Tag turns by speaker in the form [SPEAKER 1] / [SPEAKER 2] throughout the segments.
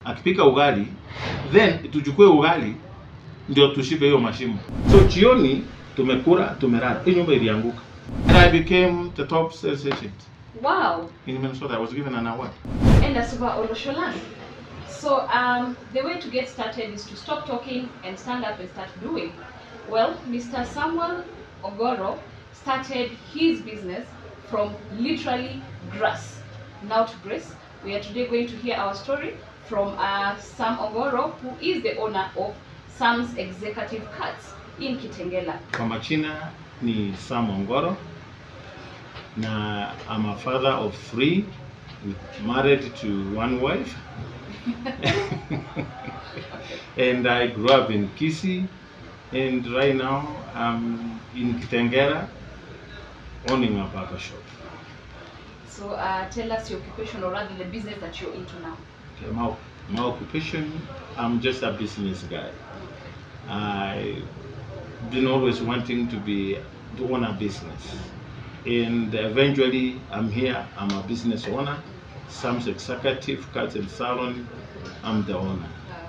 [SPEAKER 1] akipika ugali then tuchukue ugali ndio tushibe hiyo mashimo. So jioni tumekula tumelala, hii nyumba ilianguka and I became the top sales agent
[SPEAKER 2] Wow.
[SPEAKER 1] in Minnesota. I was given an award.
[SPEAKER 2] And Asuba Olosholan. So um, the way to get started is to stop talking and stand up and start doing. Well, Mr. Samuel Ogoro started his business from literally grass. Now to grace. We are today going to hear our story from uh, Sam Ogoro, who is the owner of Sam's Executive Cuts in Kitengela.
[SPEAKER 1] Kwa majina ni Sam Ongoro na I'm a father of three married to one wife and I grew up in Kisii and right now I'm in Kitengela owning a barber shop.
[SPEAKER 2] So uh, tell us your occupation or rather the business that you're into now.
[SPEAKER 1] Okay, my, my occupation, I'm just a business guy. I've been always wanting to be to own a business, and eventually I'm here. I'm a business owner. Sam's executive cut and salon. I'm the owner.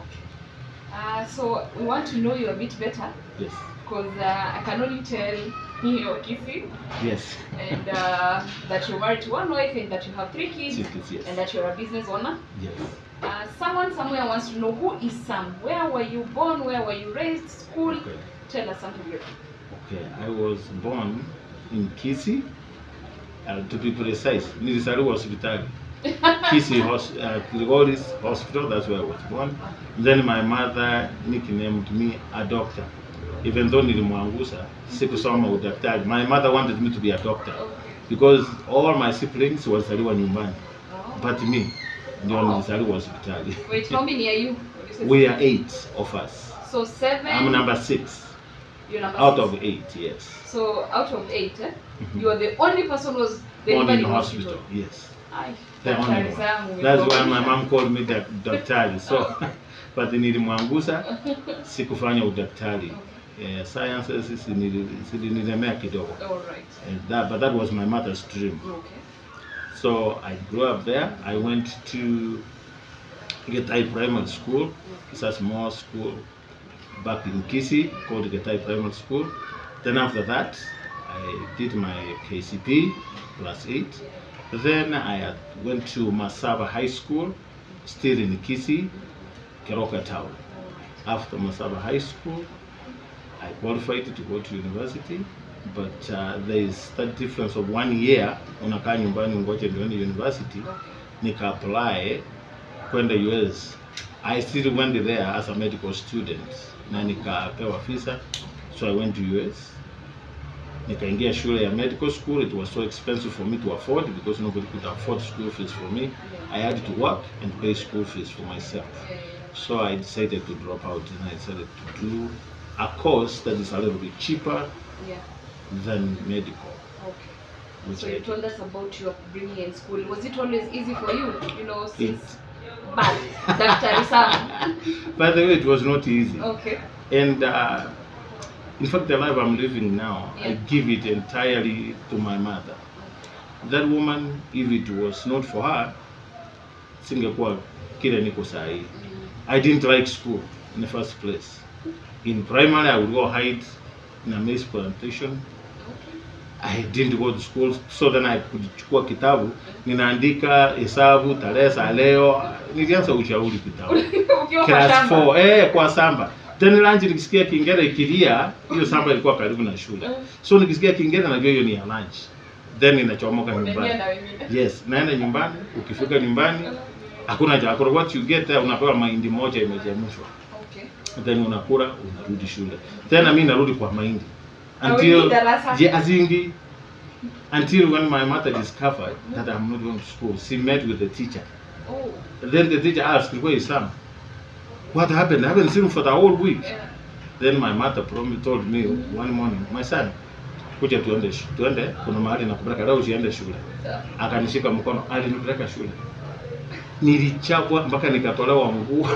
[SPEAKER 2] Uh, so we want to know you a bit better
[SPEAKER 1] Yes,
[SPEAKER 2] because uh, I can only tell you're kissing
[SPEAKER 1] yes,
[SPEAKER 2] and uh, that you're married to one wife and that you have three kids
[SPEAKER 1] yes, yes,
[SPEAKER 2] and that you're a business owner.
[SPEAKER 1] yes.
[SPEAKER 2] Uh, someone somewhere wants to know who is Sam? Where were you born? Where were you raised? School?
[SPEAKER 1] Okay.
[SPEAKER 2] Tell us something. Good.
[SPEAKER 1] Okay, I was born in Kisii. Uh, to be precise, nilizaliwa hospitali. Kisii hos uh, Kilgoris Hospital, that's where I was born. Then my mother nicknamed me a doctor. Even though nilimwangusa, sikusoma udaktari. My mother wanted me to be a doctor because all my siblings walizaliwa nyumbani,
[SPEAKER 2] Oh.
[SPEAKER 1] but me ndio nilizaliwa hospitali.
[SPEAKER 2] Wait, how many are you? You said
[SPEAKER 1] We are eight of us.
[SPEAKER 2] So seven.
[SPEAKER 1] I'm number six
[SPEAKER 2] You're number
[SPEAKER 1] out
[SPEAKER 2] six.
[SPEAKER 1] of eight, yes.
[SPEAKER 2] So out of eight, eh?
[SPEAKER 1] Mhm.
[SPEAKER 2] you are the only person who was
[SPEAKER 1] Born
[SPEAKER 2] delivered
[SPEAKER 1] in
[SPEAKER 2] in
[SPEAKER 1] hospital, yes.
[SPEAKER 2] Ay,
[SPEAKER 1] The only
[SPEAKER 2] daktari
[SPEAKER 1] one.
[SPEAKER 2] zangu,
[SPEAKER 1] That's why
[SPEAKER 2] umekuwa-
[SPEAKER 1] my mom called me the daktari. So but nilimwangusa sikufanya udaktari. Eh, sciences zilini- zilinilemea kidogo.
[SPEAKER 2] All right.
[SPEAKER 1] And that, but that was my mother's dream.
[SPEAKER 2] Okay.
[SPEAKER 1] So I grew up there. I went to Getai Primary School. It's a small school back in Kisii called Getai Primary School. Then after that, I did my KCP plus eight. Then I had- went to Masaba High School, still in Kisii, Keroka Town. After Masaba High School, I qualified to go to university, but uh, there is that difference of one year. Unakaa nyumbani ungoje ndio uende university.
[SPEAKER 2] Okay.
[SPEAKER 1] Nika apply kwenda US. I still went there as a medical student na nikapewa visa, so I went to US. Nikaingia shule ya medical school. It was so expensive for me to afford because nobody could afford school fees for me. I had to work and pay school fees for myself.
[SPEAKER 2] Yeah,
[SPEAKER 1] So I decided to drop out and I decided to do a course that is a little bit cheaper
[SPEAKER 2] yeah.
[SPEAKER 1] than medical.
[SPEAKER 2] Okay.
[SPEAKER 1] Which
[SPEAKER 2] So
[SPEAKER 1] I
[SPEAKER 2] you
[SPEAKER 1] did.
[SPEAKER 2] told us about your upbringing in school. Was it always easy for you? You know,
[SPEAKER 1] It,
[SPEAKER 2] since bad, Dr. Sam.
[SPEAKER 1] by the way, it was not easy.
[SPEAKER 2] Okay.
[SPEAKER 1] And uh, in fact, the life I'm living now, I
[SPEAKER 2] Yeah.
[SPEAKER 1] give it entirely to my mother. That woman, if it was not for her, singekuwa kile niko saa hii. I didn't like school in the first place. In primary, I would go hide in a maize plantation. I didn't go to school, so then I could chukua kitabu ninaandika hesabu, tarehe za leo. Nilianza ushauri kitabu
[SPEAKER 2] Ukiwa kwa
[SPEAKER 1] class
[SPEAKER 2] shamba.
[SPEAKER 1] 4 eh, kwa samba. Then lunch nikisikia Kingera ikilia, hiyo samba ilikuwa karibu na shule. So nikisikia Kingera najua hiyo ni ya lunch. Then ninachomoka
[SPEAKER 2] Unaingia
[SPEAKER 1] nyumbani.
[SPEAKER 2] na wengine.
[SPEAKER 1] Yes, naenda nyumbani. Ukifika nyumbani hakuna chakula. What you get there, unapewa mahindi moja imechemshwa.
[SPEAKER 2] Okay.
[SPEAKER 1] Then unakula, unarudi shule. Tena mimi narudi kwa mahindi.
[SPEAKER 2] Hauingii
[SPEAKER 1] Until
[SPEAKER 2] darasa?
[SPEAKER 1] yeah, azingi until when my mother discovered that I'm not going to school, she met with the teacher.
[SPEAKER 2] Oh.
[SPEAKER 1] Then the teacher asked, "Where is Sam? What happened? I haven't seen him for the whole week."
[SPEAKER 2] Yeah.
[SPEAKER 1] Then my mother promised, told me one morning, "My son, kuja tuende sh- tuende, kuna mahali nakupeleka leo, usiende shule." Akanishika mkono, alinipeleka shule. Nilichapwa mpaka nikatolewa nguo.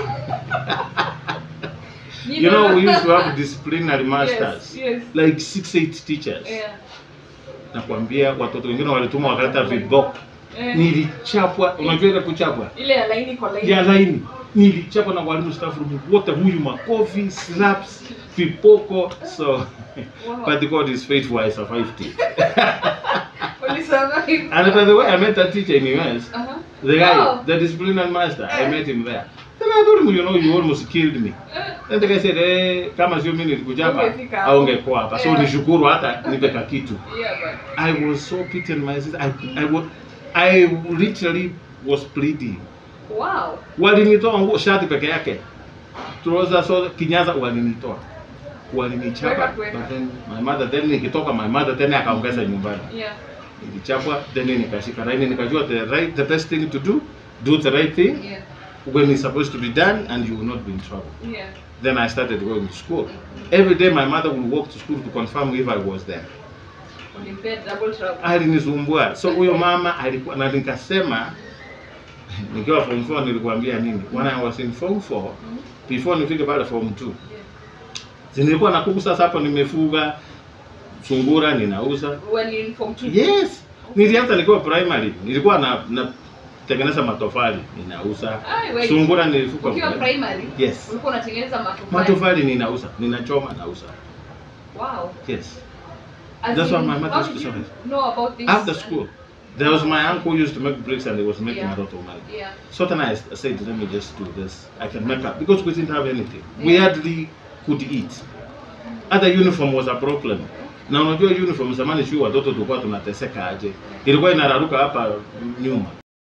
[SPEAKER 1] you know, we used to have disciplinary masters,
[SPEAKER 2] Yes, yes.
[SPEAKER 1] like six, eight teachers.
[SPEAKER 2] Yeah.
[SPEAKER 1] Nakwambia watoto wengine walitumwa wakaleta viboko.
[SPEAKER 2] Eh.
[SPEAKER 1] Nilichapwa, unajua ile kuchapwa
[SPEAKER 2] Ile ya laini kwa laini.
[SPEAKER 1] ya laini nilichapa na walimu staff room wote, huyu makofi, slaps, vipoko. So
[SPEAKER 2] Wow.
[SPEAKER 1] but God is faithful, I survived it.
[SPEAKER 2] Ulisurvive.
[SPEAKER 1] And by the way, I met that teacher in US.
[SPEAKER 2] Uh-huh.
[SPEAKER 1] The guy,
[SPEAKER 2] Oh.
[SPEAKER 1] the disciplinary master, I met him there. Then I told him, you know, you almost killed me. Then the guy said, eh, kama sio mimi nilikuchapa,
[SPEAKER 2] Ungefika hapo.
[SPEAKER 1] aungekuwa hapa. So
[SPEAKER 2] Yeah.
[SPEAKER 1] nishukuru hata nipe kitu.
[SPEAKER 2] Yeah, but
[SPEAKER 1] I was so beaten my sister. I, I, was, I literally was bleeding.
[SPEAKER 2] wow.
[SPEAKER 1] Walinitoa nguo shati peke yake. Trouser so kinyaza walinitoa. Walinichapa.
[SPEAKER 2] Weka kuweka.
[SPEAKER 1] But then my mother then nikitoka my mother tena akaongeza nyumbani.
[SPEAKER 2] Yeah.
[SPEAKER 1] Nilichapwa then nikashika laini nikajua the right the best thing to do do the right thing
[SPEAKER 2] Yeah.
[SPEAKER 1] when it's supposed to be done and you will not be in trouble.
[SPEAKER 2] Yeah.
[SPEAKER 1] Then I started going to school. Every day my mother would walk to school to confirm if I was there.
[SPEAKER 2] Ulimpea double trouble.
[SPEAKER 1] alinisumbua so huyo mama alikuwa na nikasema nikiwa form 4 nilikwambia nini when I was in form 4
[SPEAKER 2] Mhm.
[SPEAKER 1] before nifike pale form 2
[SPEAKER 2] Yeah.
[SPEAKER 1] si nilikuwa na kuku sasa hapo nimefuga sungura ninauza
[SPEAKER 2] When in form two.
[SPEAKER 1] yes nilianza nikiwa primary nilikuwa na, na tengeneza matofali ninauza
[SPEAKER 2] Ai, wewe.
[SPEAKER 1] sungura nilifuga
[SPEAKER 2] Ukiwa primary,
[SPEAKER 1] yes
[SPEAKER 2] ulikuwa unatengeneza matofali.
[SPEAKER 1] matofali ninauza ninachoma nauza
[SPEAKER 2] Wow.
[SPEAKER 1] yes
[SPEAKER 2] As
[SPEAKER 1] That's
[SPEAKER 2] in,
[SPEAKER 1] what my mother
[SPEAKER 2] how
[SPEAKER 1] used to
[SPEAKER 2] did you
[SPEAKER 1] say.
[SPEAKER 2] know about this?
[SPEAKER 1] after school there was my uncle who used to make bricks and he was making
[SPEAKER 2] Yeah.
[SPEAKER 1] a lot of money
[SPEAKER 2] Yeah.
[SPEAKER 1] So then I I said, let me just do this. I can make up because we didn't have anything. We
[SPEAKER 2] Yeah.
[SPEAKER 1] hardly could eat. Hata uniform was a problem. Na unajua uniform zamani sio watoto tulikuwa tunateseka aje. Ilikuwa inararuka hapa nyuma.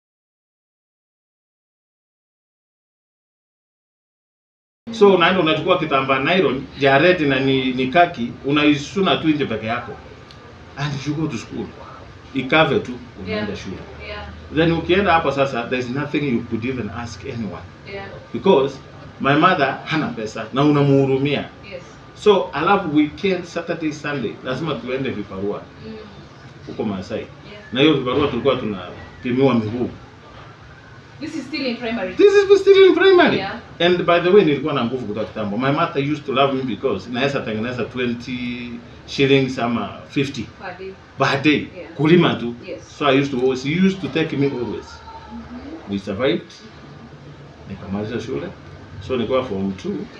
[SPEAKER 1] So unaenda unachukua kitambaa nylon ya red na ni, ni kaki unaisuna tu nje peke yako. And you go to school. Ikave tu unaenda
[SPEAKER 2] Yeah.
[SPEAKER 1] shule.
[SPEAKER 2] Yeah.
[SPEAKER 1] Then ukienda hapo sasa there's nothing you could even ask anyone
[SPEAKER 2] Yeah.
[SPEAKER 1] because my mother hana pesa na unamuhurumia
[SPEAKER 2] Yes.
[SPEAKER 1] so alafu weekend saturday sunday lazima tuende viparua
[SPEAKER 2] Mm.
[SPEAKER 1] huko Masai
[SPEAKER 2] Yeah.
[SPEAKER 1] na hiyo viparua tulikuwa tunapimiwa miguu
[SPEAKER 2] This is still in primary.
[SPEAKER 1] this is still in primary
[SPEAKER 2] Yeah.
[SPEAKER 1] and by the way nilikuwa na nguvu kutoka kitambo my mother used to love me because naweza tengeneza 20 shillings ama 50
[SPEAKER 2] Per day.
[SPEAKER 1] per day
[SPEAKER 2] Yeah.
[SPEAKER 1] kulima tu
[SPEAKER 2] Yes.
[SPEAKER 1] so i used to always he used to take me always we survived nikamaliza shule so nilikuwa form 2
[SPEAKER 2] Yeah.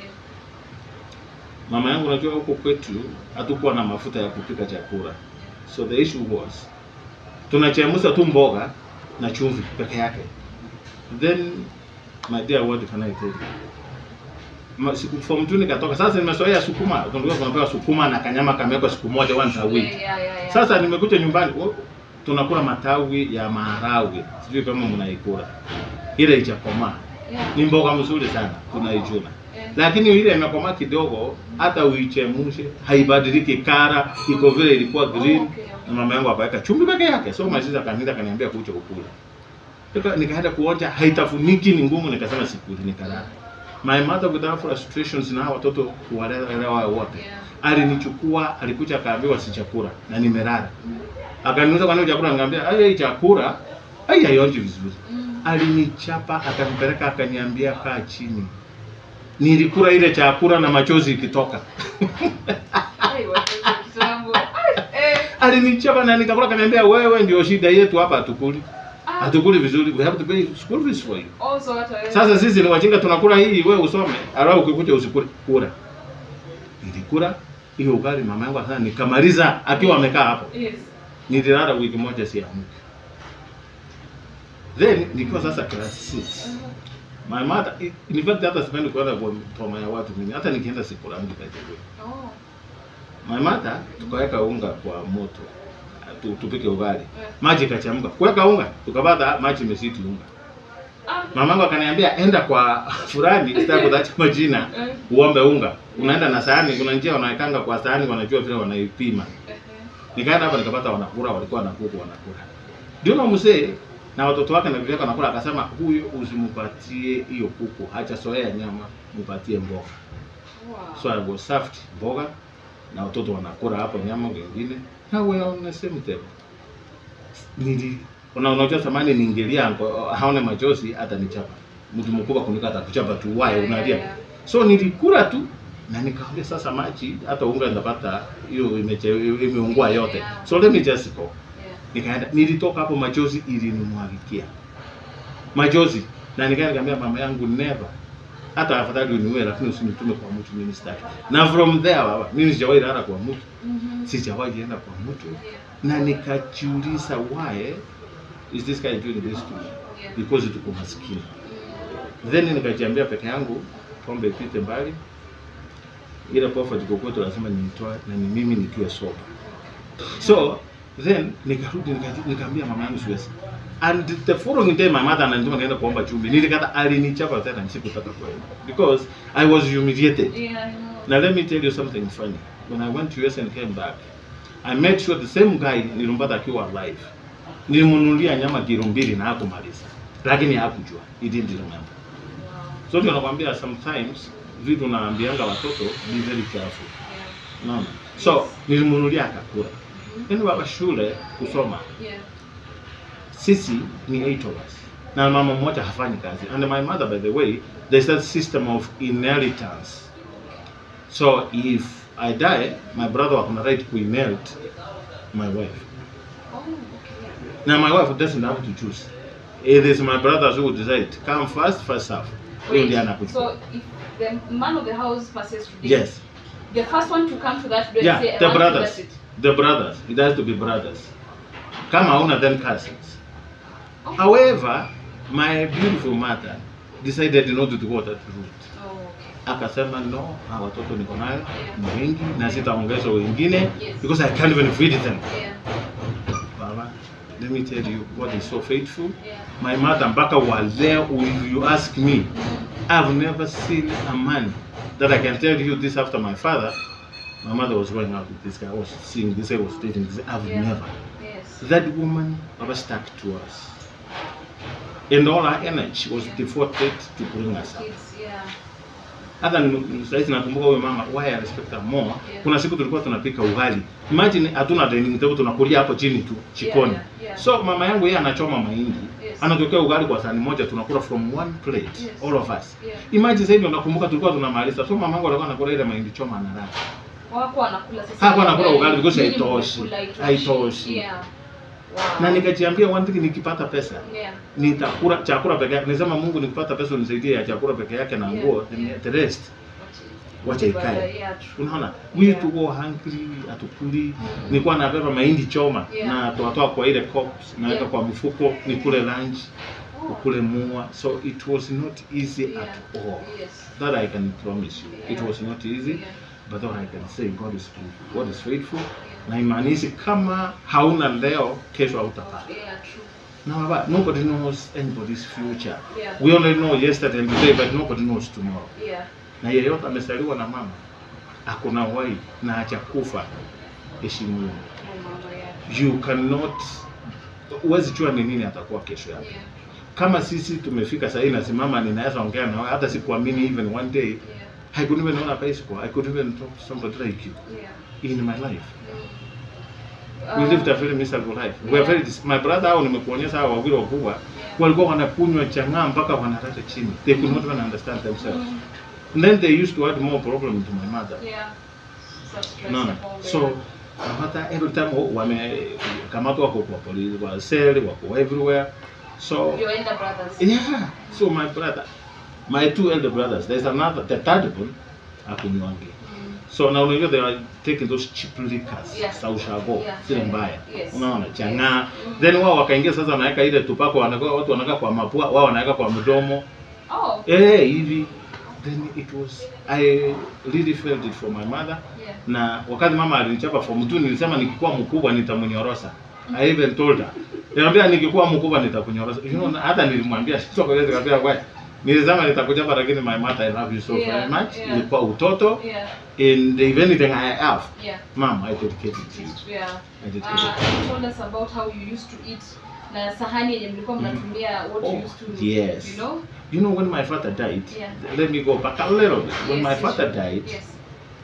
[SPEAKER 1] mama yangu unajua huko kwetu hatukuwa na mafuta ya kupika chakula so the issue was tunachemsha tu mboga na chumvi peke yake then my dear what can I tell you Ma- siku form 2 nikatoka sasa nimezoea sukuma tunajua tunapewa sukuma na kanyama kamewekwa siku moja once a week
[SPEAKER 2] Yeah, yeah, yeah, yeah.
[SPEAKER 1] sasa nimekuja nyumbani oh, tunakula matawi ya maharagwe sijui kama mnaikula ile ichakomaa
[SPEAKER 2] Yeah.
[SPEAKER 1] ni mboga mzuri sana tunaichuna
[SPEAKER 2] Yeah.
[SPEAKER 1] lakini ile imekomaa kidogo hata uichemshe haibadiliki kara iko vile ilikuwa green
[SPEAKER 2] Oh, okay, okay.
[SPEAKER 1] na mama yangu akaweka chumvi peke yake so my sister kaniita kaniambia kuja ukule Nika- nikaenda kuonja haitafuniki ni ngumu nikasema sikuli nikalala my mother without frustrations na hawa watoto kuwalewa wote
[SPEAKER 2] Yeah.
[SPEAKER 1] alinichukua alikuja akaambiwa si chakula na nimelala akaniuliza kwa nini chakula nikamwambia ai hii chakula ai haionji vizuri
[SPEAKER 2] Mm.
[SPEAKER 1] alinichapa akanipeleka akaniambia kaa chini nilikula ile chakula na machozi ikitoka
[SPEAKER 2] Ai, watoto kitambo. Ai, eh.
[SPEAKER 1] alinichapa na nikakula akaniambia wewe ndio shida yetu hapa hatukuli
[SPEAKER 2] Ah.
[SPEAKER 1] hatukuli vizuri we have to pay school fees for you
[SPEAKER 2] Also, hata wewe.
[SPEAKER 1] sasa sisi ni wajinga tunakula hii wewe usome alafu ukikuja usikule kula nilikula hiyo ugali mama yangu sana nikamaliza akiwa amekaa hapo
[SPEAKER 2] Yes.
[SPEAKER 1] nililala wiki moja siamki then nikiwa sasa class 6 my mother in fact hata sipendi kwenda kwa poma ya watu mimi hata nikienda sikulangi by the way
[SPEAKER 2] Oh.
[SPEAKER 1] my mother tukaweka unga kwa moto tu, tupike ugali
[SPEAKER 2] Yeah.
[SPEAKER 1] maji ikachemka kuweka unga tukapata maji imesiti unga
[SPEAKER 2] Ah.
[SPEAKER 1] mamangu akaniambia enda kwa fulani sitaki kutaja majina
[SPEAKER 2] Eh.
[SPEAKER 1] uombe unga unaenda na sahani kuna njia wanawekanga kwa sahani wanajua vile wanaipima
[SPEAKER 2] Eh,
[SPEAKER 1] nikaenda hapa nikapata wanakula walikuwa wanakuku wanakula ndio na mzee na watoto wake na bibi yake wanakula akasema huyu usimpatie hiyo kuku acha soea nyama mpatie mboga
[SPEAKER 2] Wow.
[SPEAKER 1] so I was served mboga na watoto wanakula hapo nyama wengine na we on the same table nili una unajua zamani niingilia ngo- haone machozi hata nichapa mtu mkubwa kunika atakuchapa tu wae
[SPEAKER 2] Yeah,
[SPEAKER 1] unalia
[SPEAKER 2] yeah, yeah.
[SPEAKER 1] so nilikula tu na nikamwambia sasa maji hata unga ndapata hiyo imeche- imeungua yote
[SPEAKER 2] Yeah.
[SPEAKER 1] so let me just go
[SPEAKER 2] Yeah.
[SPEAKER 1] nikaenda nilitoka hapo machozi ilinimwagikia machozi na nikaenda nikamwambia mama yangu never hata afadhali uniue lakini usinitume kwa mtu mimi sitaki na from there baba mimi sijawahi lala kwa mtu
[SPEAKER 2] Mhm.
[SPEAKER 1] sijawahi enda kwa mtu
[SPEAKER 2] Yeah.
[SPEAKER 1] na nikajiuliza why is this guy doing this to me
[SPEAKER 2] Yeah.
[SPEAKER 1] because tuko maskini
[SPEAKER 2] Mm.
[SPEAKER 1] then nikajiambia peke yangu pombe ipite mbali ile profit iko kwetu lazima niitoe na ni mimi nikiwe soba so then nikarudi nika- nikaambia mama yangu siwezi and the following day my mother ananituma nienda kuomba chumvi nilikata alinichapa tena sikutaka kwenda because i was humiliated
[SPEAKER 2] Yeah, I know.
[SPEAKER 1] now let me tell you something funny when i went to US and came back i made sure the same guy nilimpata akiwa alive nilimnunulia nyama kilo mbili na hakumaliza lakini hakujua he didn't remember
[SPEAKER 2] Wow.
[SPEAKER 1] so ndio nakwambia sometimes vitu naambianga watoto be very careful
[SPEAKER 2] Yeah.
[SPEAKER 1] unaona so nilimnunulia akakula
[SPEAKER 2] Mhm.
[SPEAKER 1] yani baba shule kusoma
[SPEAKER 2] Yeah.
[SPEAKER 1] sisi ni eight of us na mama mmoja hafanyi kazi and my mother by the way there's that system of inheritance so if i die my brother wakona right to inherit my wife
[SPEAKER 2] Oh, okay.
[SPEAKER 1] now my wife doesn't have to choose it is my brothers who decide come first first serve huyo ndiye
[SPEAKER 2] Wait,
[SPEAKER 1] anakuchukua
[SPEAKER 2] so if the man of the house passes today,
[SPEAKER 1] yes
[SPEAKER 2] the first one to come to that door
[SPEAKER 1] Yeah,
[SPEAKER 2] and say, I
[SPEAKER 1] the
[SPEAKER 2] want to
[SPEAKER 1] brothers.
[SPEAKER 2] bless it.
[SPEAKER 1] the brothers it has to be brothers kama hauna then cousins
[SPEAKER 2] Oh.
[SPEAKER 1] however my beautiful mother decided not to go that route
[SPEAKER 2] Oh, okay.
[SPEAKER 1] akasema no hawa watoto niko nayo ni wengi na sitaongeza wengine
[SPEAKER 2] Yes.
[SPEAKER 1] because i can't even feed them
[SPEAKER 2] Yeah.
[SPEAKER 1] baba let me tell you god is so faithful
[SPEAKER 2] Yeah.
[SPEAKER 1] my mother mpaka wa leo if you ask me
[SPEAKER 2] Mhm.
[SPEAKER 1] i've never seen a man that i can tell you this after my father my mother was going out with this guy i was seeing this i was dating this i've
[SPEAKER 2] Yeah.
[SPEAKER 1] never
[SPEAKER 2] Yes.
[SPEAKER 1] that woman never stuck to us and all her energy was devoted to bring us up
[SPEAKER 2] Kids, yeah.
[SPEAKER 1] hata ni- saizi nakumbuka huyo mama why I respect her more
[SPEAKER 2] Yeah.
[SPEAKER 1] kuna siku tulikuwa tunapika ugali imagine hatuna dining table tunakulia hapo chini tu chikoni
[SPEAKER 2] Yeah, yeah, yeah.
[SPEAKER 1] so mama yangu yeye anachoma mahindi
[SPEAKER 2] Yes.
[SPEAKER 1] anatokea ugali kwa sahani moja tunakula from one plate
[SPEAKER 2] Yes.
[SPEAKER 1] all of us
[SPEAKER 2] Yeah.
[SPEAKER 1] imagine sasa hivi nakumbuka tulikuwa tunamaliza so mama yangu alikuwa anakula ile mahindi choma analala
[SPEAKER 2] Wako wanakula sasa.
[SPEAKER 1] Hakuwa anakula ugali because
[SPEAKER 2] Nyinyi
[SPEAKER 1] haitoshi.
[SPEAKER 2] mmekula, haitoshi.
[SPEAKER 1] Haitoshi.
[SPEAKER 2] Yeah. Wow.
[SPEAKER 1] na nikajiambia one thing nikipata pesa
[SPEAKER 2] Yeah.
[SPEAKER 1] nitakula chakula peke yake nisema Mungu nikipata pesa unisaidie ya chakula peke yake na
[SPEAKER 2] Yeah,
[SPEAKER 1] nguo
[SPEAKER 2] yeah.
[SPEAKER 1] the rest wacha ikae
[SPEAKER 2] Yeah, true.
[SPEAKER 1] unaona we
[SPEAKER 2] Yeah.
[SPEAKER 1] to go hungry atukuli
[SPEAKER 2] Mm.
[SPEAKER 1] nilikuwa nabeba mahindi choma
[SPEAKER 2] Yeah.
[SPEAKER 1] na toatoa kwa ile cups naweka
[SPEAKER 2] Yeah.
[SPEAKER 1] kwa mfuko nikule lunch
[SPEAKER 2] Oh.
[SPEAKER 1] ukule mua so it was not easy
[SPEAKER 2] Yeah.
[SPEAKER 1] at all
[SPEAKER 2] Yes.
[SPEAKER 1] that I can promise you it
[SPEAKER 2] Yeah.
[SPEAKER 1] was not easy
[SPEAKER 2] Yeah.
[SPEAKER 1] but all I can say God is faithful God is faithful na imaanishi kama hauna leo kesho hautapata
[SPEAKER 2] Yeah, true.
[SPEAKER 1] na baba nobody knows anybody's future
[SPEAKER 2] Yeah.
[SPEAKER 1] we only know yesterday and today but nobody knows tomorrow
[SPEAKER 2] Yeah.
[SPEAKER 1] na yeyote amesaliwa na mama akona uhai na hajakufa heshimu
[SPEAKER 2] Oh, mama, yeah.
[SPEAKER 1] you cannot huwezi jua ni nini atakuwa kesho yake
[SPEAKER 2] Yeah.
[SPEAKER 1] kama sisi tumefika sahii nasimama ninaweza ongea na wewe hata sikuamini even one day
[SPEAKER 2] Yeah.
[SPEAKER 1] I could even own a bicycle I could even talk to somebody like you
[SPEAKER 2] Yeah.
[SPEAKER 1] in my life
[SPEAKER 2] Mm.
[SPEAKER 1] we
[SPEAKER 2] Uh,
[SPEAKER 1] lived a very miserable life we are very dis- my brother hao nimekuonyesha hao wawili wakubwa
[SPEAKER 2] yeah.
[SPEAKER 1] walikuwa wanakunywa chang'aa mpaka wanalala chini they could not even understand themselves
[SPEAKER 2] Mm.
[SPEAKER 1] and then they used to add more problem to my mother
[SPEAKER 2] Yeah. Such stress
[SPEAKER 1] no,
[SPEAKER 2] at home,
[SPEAKER 1] so
[SPEAKER 2] yeah.
[SPEAKER 1] hata every time wamekamatwa wako kwa polisi kwa cell wako everywhere so
[SPEAKER 2] Your elder brothers.
[SPEAKER 1] yeah so my brother my two elder brothers there's another the third one akunywangi
[SPEAKER 2] Mm.
[SPEAKER 1] so na unajua they are taking those cheap liquors
[SPEAKER 2] Yeah.
[SPEAKER 1] za ushago
[SPEAKER 2] Yeah,
[SPEAKER 1] zile
[SPEAKER 2] yeah,
[SPEAKER 1] mbaya
[SPEAKER 2] yes.
[SPEAKER 1] unaona
[SPEAKER 2] Yes.
[SPEAKER 1] chang'aa
[SPEAKER 2] Mm.
[SPEAKER 1] then wao wakaingia sasa wanaweka ile tupako wanaweka watu wanaweka kwa mapua wao wanaweka kwa mdomo
[SPEAKER 2] Oh.
[SPEAKER 1] eh hivi then it was i really felt it for my mother
[SPEAKER 2] Yeah.
[SPEAKER 1] na wakati mama alinichapa form 2 nilisema nikikuwa mkubwa nitamnyorosa I even told her nikamwambia nikikuwa mkubwa nitakunyorosa you know hata nilimwambia sio kwa hiyo nikamwambia wewe nilisema nitakuchapa lakini my mother I love you so
[SPEAKER 2] Yeah,
[SPEAKER 1] very much
[SPEAKER 2] yeah.
[SPEAKER 1] ilikuwa utoto
[SPEAKER 2] Yeah.
[SPEAKER 1] and if anything I have
[SPEAKER 2] Yeah.
[SPEAKER 1] mom I dedicate it to you
[SPEAKER 2] Yeah.
[SPEAKER 1] I dedicate
[SPEAKER 2] Uh,
[SPEAKER 1] it
[SPEAKER 2] you told us about how you used to eat na sahani yenye mlikuwa mnatumia what you
[SPEAKER 1] Oh,
[SPEAKER 2] used to
[SPEAKER 1] yes.
[SPEAKER 2] you know
[SPEAKER 1] you know when my father died
[SPEAKER 2] Yeah.
[SPEAKER 1] let me go back a little bit when
[SPEAKER 2] Yes,
[SPEAKER 1] my
[SPEAKER 2] yes,
[SPEAKER 1] father
[SPEAKER 2] sure.
[SPEAKER 1] died
[SPEAKER 2] yes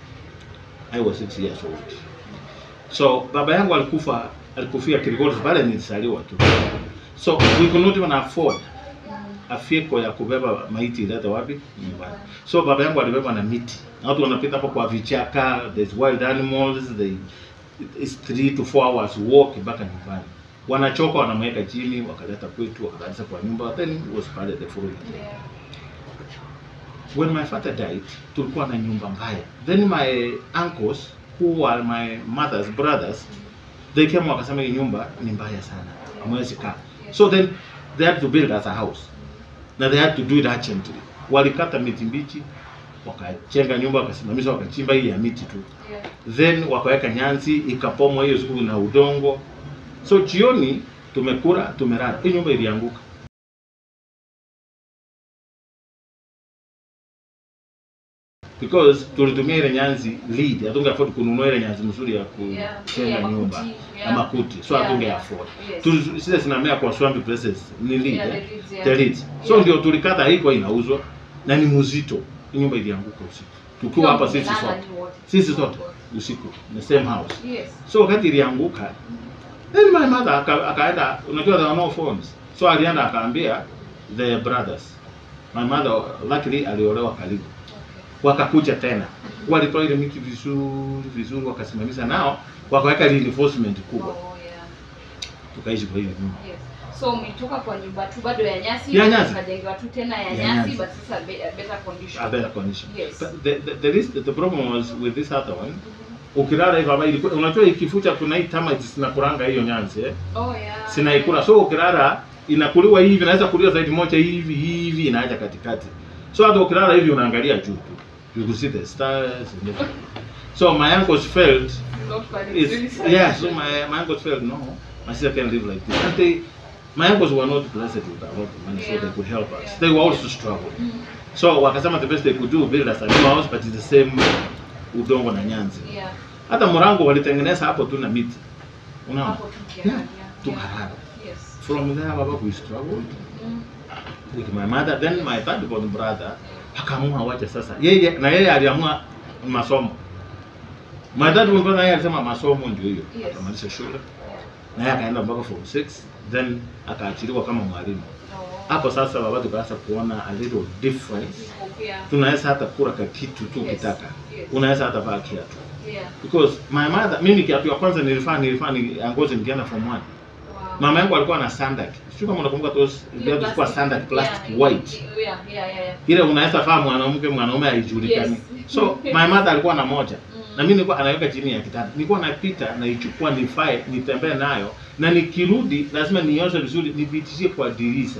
[SPEAKER 1] I was six years old. So baba yangu alikufa alikufia Kilgoris pale nilizaliwa tu. So we could not even afford
[SPEAKER 2] mm.
[SPEAKER 1] a vehicle ya kubeba maiti ilete wapi nyumbani. So baba yangu alibeba na miti. Na watu wanapita hapo kwa vichaka, there's wild animals, they it's three to four hours walk mpaka nyumbani. Wanachoka wanamweka chini, wakaleta kwetu, wakaleta kwa nyumba, then it was pale the following day.
[SPEAKER 2] yeah
[SPEAKER 1] when my father died tulikuwa na nyumba mbaya then my uncles who are my mother's brothers they came wakasema hii nyumba ni mbaya sana hamwezi kaa so then they had to build us a house na they had to do it urgently walikata miti mbichi wakachenga nyumba wakasimamisha wakachimba hii ya miti tu
[SPEAKER 2] Yeah.
[SPEAKER 1] then wakaweka nyanzi ikapomwa hiyo siku na udongo so jioni tumekula tumelala hii nyumba ilianguka because tulitumia ile nyanzi lead hatunge afford kununua ile nyanzi mzuri ya
[SPEAKER 2] Yeah.
[SPEAKER 1] kuchenga
[SPEAKER 2] Yeah,
[SPEAKER 1] nyumba
[SPEAKER 2] makuti.
[SPEAKER 1] na makuti so
[SPEAKER 2] Yeah,
[SPEAKER 1] hatunge
[SPEAKER 2] yeah.
[SPEAKER 1] afford
[SPEAKER 2] Yes.
[SPEAKER 1] Tu- zile zinamea kwa swamp places ni lead
[SPEAKER 2] Yeah,
[SPEAKER 1] eh?
[SPEAKER 2] the leads, yeah.
[SPEAKER 1] the leads so
[SPEAKER 2] Yeah.
[SPEAKER 1] ndio tulikata haikuwa inauzwa na ni mzito hii nyumba ilianguka usiku tukiwa hapa sisi
[SPEAKER 2] Mlala
[SPEAKER 1] sote
[SPEAKER 2] ni wote.
[SPEAKER 1] sisi sote usiku the same house
[SPEAKER 2] Yes.
[SPEAKER 1] so wakati ilianguka then my mother aka- akaenda unajua there were no phones so alienda akaambia the brothers my mother luckily aliolewa karibu
[SPEAKER 2] Okay.
[SPEAKER 1] wakakuja tena walitoa ile miti vizuri vizuri wakasimamisha nao wakaweka reinforcement kubwa
[SPEAKER 2] Oh, yeah.
[SPEAKER 1] tukaishi kwa hiyo nyumba
[SPEAKER 2] Yes. So umetoka kwa nyumba tu bado ya nyasi,
[SPEAKER 1] Ya nyasi.
[SPEAKER 2] ukajengewa tu tena ya,
[SPEAKER 1] Ya
[SPEAKER 2] nyasi,
[SPEAKER 1] nyasi.
[SPEAKER 2] but sasa be, a better condition.
[SPEAKER 1] a better condition
[SPEAKER 2] Yes.
[SPEAKER 1] But the, the, the, is, the problem was with this other one ukilala hivyo ama ilikuwa unajua ikifucha kuna hii termites zinakuranga hiyo nyanzi eh?
[SPEAKER 2] Oh, yeah.
[SPEAKER 1] sinaikula so ukilala inakuliwa hivi inaweza kuliwa zaidi moja hivi hivi inaacha katikati so hata ukilala hivi unaangalia juu tu you could see the stars and everything. so my uncles felt
[SPEAKER 2] Not quite really
[SPEAKER 1] it's,
[SPEAKER 2] sad.
[SPEAKER 1] yeah so my, my uncles felt no my sister can live like this and they my uncles were not blessed with a lot of money so
[SPEAKER 2] Yeah.
[SPEAKER 1] they could help us
[SPEAKER 2] Yeah.
[SPEAKER 1] they were also struggling
[SPEAKER 2] Mm.
[SPEAKER 1] so wakasema the best they could do build us a new house but it's the same udongo na nyanzi
[SPEAKER 2] Yeah.
[SPEAKER 1] hata mrango walitengeneza hapo tu na miti unaona
[SPEAKER 2] Hapo tu kia-
[SPEAKER 1] Yeah.
[SPEAKER 2] yeah.
[SPEAKER 1] tukalala
[SPEAKER 2] Yes.
[SPEAKER 1] from there baba we struggled
[SPEAKER 2] Mm.
[SPEAKER 1] with my mother then my third born brother akaamua wacha sasa yeye na yeye aliamua masomo my third born brother yeye alisema masomo ndio hiyo
[SPEAKER 2] Yes.
[SPEAKER 1] akamaliza shule na yeye akaenda mpaka form 6 then akaachiliwa kama mwalimu
[SPEAKER 2] Oh.
[SPEAKER 1] hapo sasa baba tukaanza kuona a little difference
[SPEAKER 2] Hope, yeah.
[SPEAKER 1] tunaweza hata kula ka kitu tu
[SPEAKER 2] Yes.
[SPEAKER 1] ukitaka
[SPEAKER 2] Yes.
[SPEAKER 1] unaweza hata vaa kiatu
[SPEAKER 2] Yeah.
[SPEAKER 1] because my mother mimi kiatu ya kwanza nilifaa nilifaa ni angozi nikienda form 1
[SPEAKER 2] Wow.
[SPEAKER 1] mama yangu alikuwa na sandak sio kama unakumbuka those
[SPEAKER 2] Hiyo
[SPEAKER 1] viatu zilikuwa
[SPEAKER 2] plastic.
[SPEAKER 1] sandak plastic
[SPEAKER 2] Yeah,
[SPEAKER 1] white
[SPEAKER 2] Yeah, yeah, yeah, yeah.
[SPEAKER 1] ile unaweza faa mwanamke mwanaume haijulikani
[SPEAKER 2] Yes.
[SPEAKER 1] so my mother alikuwa na moja
[SPEAKER 2] Mm.
[SPEAKER 1] na mimi nilikuwa anaweka chini ya kitanda nilikuwa napita naichukua nifae nitembee nayo na nikirudi lazima nioshe vizuri nipitishie kwa dirisha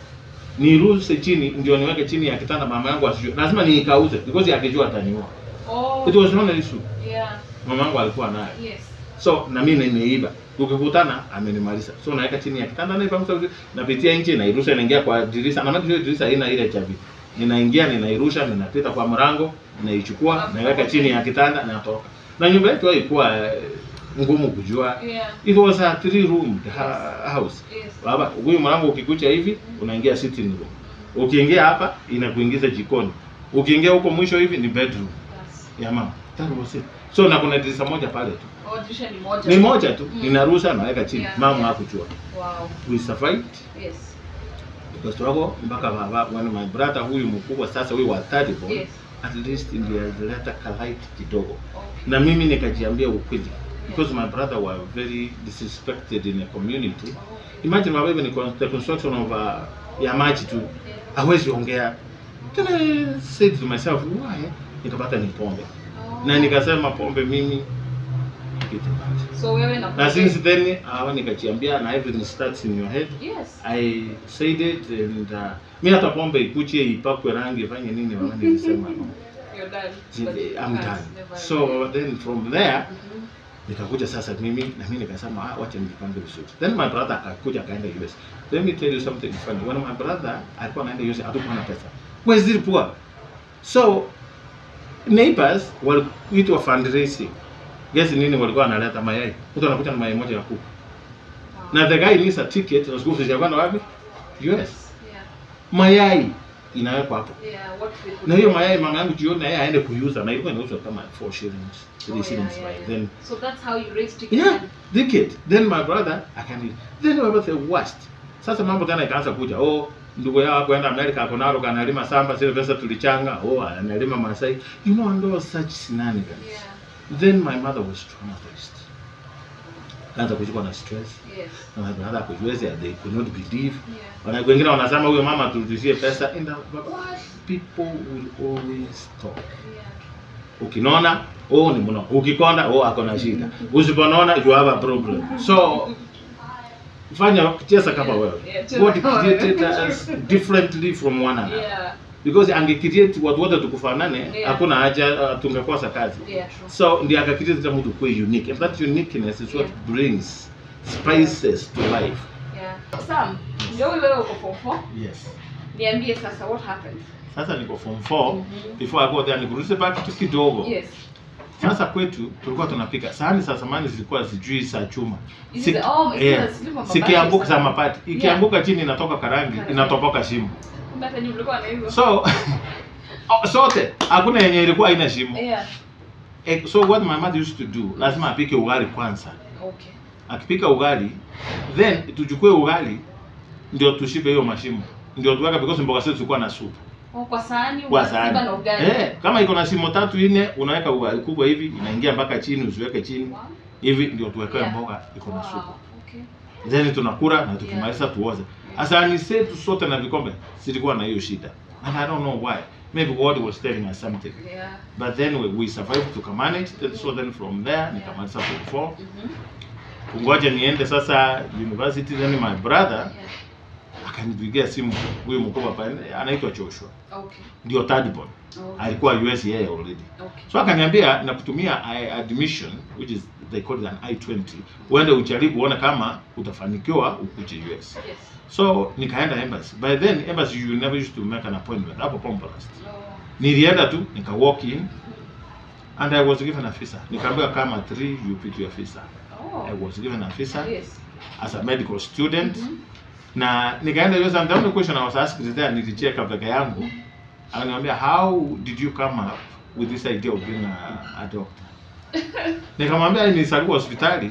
[SPEAKER 1] niruse chini ndio niweke chini ya kitanda mama yangu asijue lazima niikauze because akijua ataniua
[SPEAKER 2] Oh.
[SPEAKER 1] it was not an issue
[SPEAKER 2] Yeah.
[SPEAKER 1] mama yangu alikuwa nayo
[SPEAKER 2] Yes.
[SPEAKER 1] so na mimi nimeiba tukikutana amenimaliza so naweka chini ya kitanda naipangusa vizuri napitia nje nairusha inaingia kwa dirisha na maana hiyo dirisha haina ile chavi ninaingia ninairusha ninapita kwa mlango naichukua naiweka chini ya kitanda natoka na nyumba yetu haikuwa eh, ngumu kujua
[SPEAKER 2] Yeah.
[SPEAKER 1] it was a three room ha- house
[SPEAKER 2] Yes.
[SPEAKER 1] baba huyu mlango ukikucha hivi unaingia sitting room ukiingia hapa inakuingiza jikoni ukiingia huko mwisho hivi ni bedroom
[SPEAKER 2] That's-
[SPEAKER 1] ya mama that was it so na kuna dirisha moja pale tu
[SPEAKER 2] Oh, dirisha ni moja.
[SPEAKER 1] ni moja tu
[SPEAKER 2] Mm.
[SPEAKER 1] ninarusha naweka chini
[SPEAKER 2] Yeah,
[SPEAKER 1] mama
[SPEAKER 2] yeah.
[SPEAKER 1] hakujua
[SPEAKER 2] Wow.
[SPEAKER 1] we survived
[SPEAKER 2] Yes.
[SPEAKER 1] tukastruggle mpaka baba when my brother huyu mkubwa sasa huyu wa third born
[SPEAKER 2] Yes.
[SPEAKER 1] at least nilileta kalight kidogo
[SPEAKER 2] Okay.
[SPEAKER 1] na mimi nikajiambia ukweli because my brother were very disrespected in the community imagine baba even con- the construction of uh, ya maji tu hawezi ongea then I said to myself why nikapata ni pombe
[SPEAKER 2] Oh.
[SPEAKER 1] na nikasema pombe mimi kitu bad
[SPEAKER 2] So wewe na
[SPEAKER 1] na since then hawa nikajiambia na everything starts in your head
[SPEAKER 2] Yes.
[SPEAKER 1] I said it and uh, mi hata pombe ikuchie ipakwe rangi ifanye nini mama nilisema no.
[SPEAKER 2] You're done.
[SPEAKER 1] Ji-
[SPEAKER 2] But you
[SPEAKER 1] I'm
[SPEAKER 2] can't,
[SPEAKER 1] done.
[SPEAKER 2] never
[SPEAKER 1] So then from there
[SPEAKER 2] Mhm.
[SPEAKER 1] nikakuja sasa mimi na mimi nikasema ah, wacha nijipange vizuri. Then my brother akakuja akaenda US. Let me tell you something funny. When my brother alikuwa anaenda US hatukuwa na pesa. Wewe zili poor. So neighbors walikuitwa fundraising. Guess nini walikuwa wanaleta mayai. Mtu anakuja na mayai moja ya kuku.
[SPEAKER 2] Wow.
[SPEAKER 1] Na the guy needs a ticket na school fees ya kwenda wapi? US.
[SPEAKER 2] Yeah.
[SPEAKER 1] Mayai inawekwa hapo.
[SPEAKER 2] Yeah, what we could
[SPEAKER 1] Na hiyo
[SPEAKER 2] do.
[SPEAKER 1] mayai mama yangu jioni na yeye aende kuiuza na ilikuwa inauzwa kama 4 shillings, 3
[SPEAKER 2] Oh, yeah,
[SPEAKER 1] shillings
[SPEAKER 2] yeah,
[SPEAKER 1] by
[SPEAKER 2] yeah.
[SPEAKER 1] then.
[SPEAKER 2] So that's how you raise tickets.
[SPEAKER 1] Yeah, ticket. Then my brother akaambia, then my brother the worst. Sasa mambo tena ikaanza kuja. Oh, ndugu yao kwenda Amerika ako nalo kanalima samba zile pesa tulichanga. Oh, analima Masai. You know and all such shenanigans.
[SPEAKER 2] Yeah.
[SPEAKER 1] Then my mother was traumatized. Kaanza kushikwa na stress.
[SPEAKER 2] Yes.
[SPEAKER 1] Na my brother akujiwezi they could not believe.
[SPEAKER 2] Yeah.
[SPEAKER 1] Wana wengine wanasema huyo mama turudishie pesa. Enda baba.
[SPEAKER 2] What?
[SPEAKER 1] people will always talk ukinona oh ni mno ukikonda oh ako na shida usiponona you have a problem so fanya cheza kama wewe
[SPEAKER 2] Yeah, cheza
[SPEAKER 1] god
[SPEAKER 2] kama
[SPEAKER 1] created
[SPEAKER 2] wewe.
[SPEAKER 1] us differently from one another
[SPEAKER 2] Yeah.
[SPEAKER 1] because angecreate watu wote tukufanane
[SPEAKER 2] Yeah.
[SPEAKER 1] hakuna haja uh, tungekosa kazi
[SPEAKER 2] Yeah, true.
[SPEAKER 1] so ndiye akakreate kila mtu kuwe unique and that uniqueness is what brings spices to life
[SPEAKER 2] Yeah. Sam, ndio wewe uko form four.
[SPEAKER 1] yes
[SPEAKER 2] Niambie sasa what happened?
[SPEAKER 1] sasa niko form 4
[SPEAKER 2] Mhm.
[SPEAKER 1] before I go there nikurudishe back tu kidogo
[SPEAKER 2] Yes.
[SPEAKER 1] sasa kwetu tulikuwa tunapika sahani za zamani zilikuwa sijui za chuma
[SPEAKER 2] Hizi za- oh, hizi
[SPEAKER 1] yeah.
[SPEAKER 2] za zile mabati
[SPEAKER 1] zikianguka
[SPEAKER 2] sana.
[SPEAKER 1] za mapati ikianguka chini inatoka karangi
[SPEAKER 2] Karangi.
[SPEAKER 1] inatoboka shimo
[SPEAKER 2] Kumbe hata nyinyi mlikuwa na hizo.
[SPEAKER 1] so oh, sote hakuna yenye ilikuwa haina shimo
[SPEAKER 2] Yeah.
[SPEAKER 1] Eh, so what my mother used to do lazima apike ugali kwanza
[SPEAKER 2] Okay.
[SPEAKER 1] akipika ugali then tuchukue ugali ndio tushibe hiyo mashimo ndio tuweka because mboga zetu zilikuwa na supu
[SPEAKER 2] Oh, kwa sahani
[SPEAKER 1] kwa
[SPEAKER 2] unasiba
[SPEAKER 1] sahani
[SPEAKER 2] na ugali.
[SPEAKER 1] eh, kama iko na shimo tatu nne unaweka ugali kubwa hivi inaingia mpaka chini usiweke chini
[SPEAKER 2] Wow.
[SPEAKER 1] hivi ndio tuwekewe
[SPEAKER 2] Yeah.
[SPEAKER 1] mboga iko na supu
[SPEAKER 2] Wow. Okay.
[SPEAKER 1] then tunakula na tukimaliza tuoze asani zetu sote na vikombe zilikuwa na hiyo shida and i don't know why maybe god was telling us something
[SPEAKER 2] Yeah.
[SPEAKER 1] but then we, we survived tukamanage then so then from there nikamaliza form four
[SPEAKER 2] Mhm.
[SPEAKER 1] kungoja niende sasa university then my brother
[SPEAKER 2] Yeah.
[SPEAKER 1] akanipigia simu huyu mkubwa pale anaitwa Joshua
[SPEAKER 2] Okay.
[SPEAKER 1] ndio third born
[SPEAKER 2] Okay.
[SPEAKER 1] alikuwa US yeye already
[SPEAKER 2] Okay.
[SPEAKER 1] so akaniambia nakutumia I- admission which is they call it an I20 uende ujaribu uone kama utafanikiwa ukuje US
[SPEAKER 2] Yes.
[SPEAKER 1] so nikaenda embassy by then embassy you never used to make an appointment hapo Pombalast
[SPEAKER 2] Oh.
[SPEAKER 1] nilienda tu nika walk in and I was given a visa nikaambiwa kama 3 you pick your visa
[SPEAKER 2] Oh.
[SPEAKER 1] I was given a visa
[SPEAKER 2] Yes.
[SPEAKER 1] as a medical student
[SPEAKER 2] Mhm.
[SPEAKER 1] na nikaenda US and the only question I was asked there nilicheka peke yangu akaniambia how did you come up with this idea of being a, a doctor nikamwambia nilisaliwa hospitali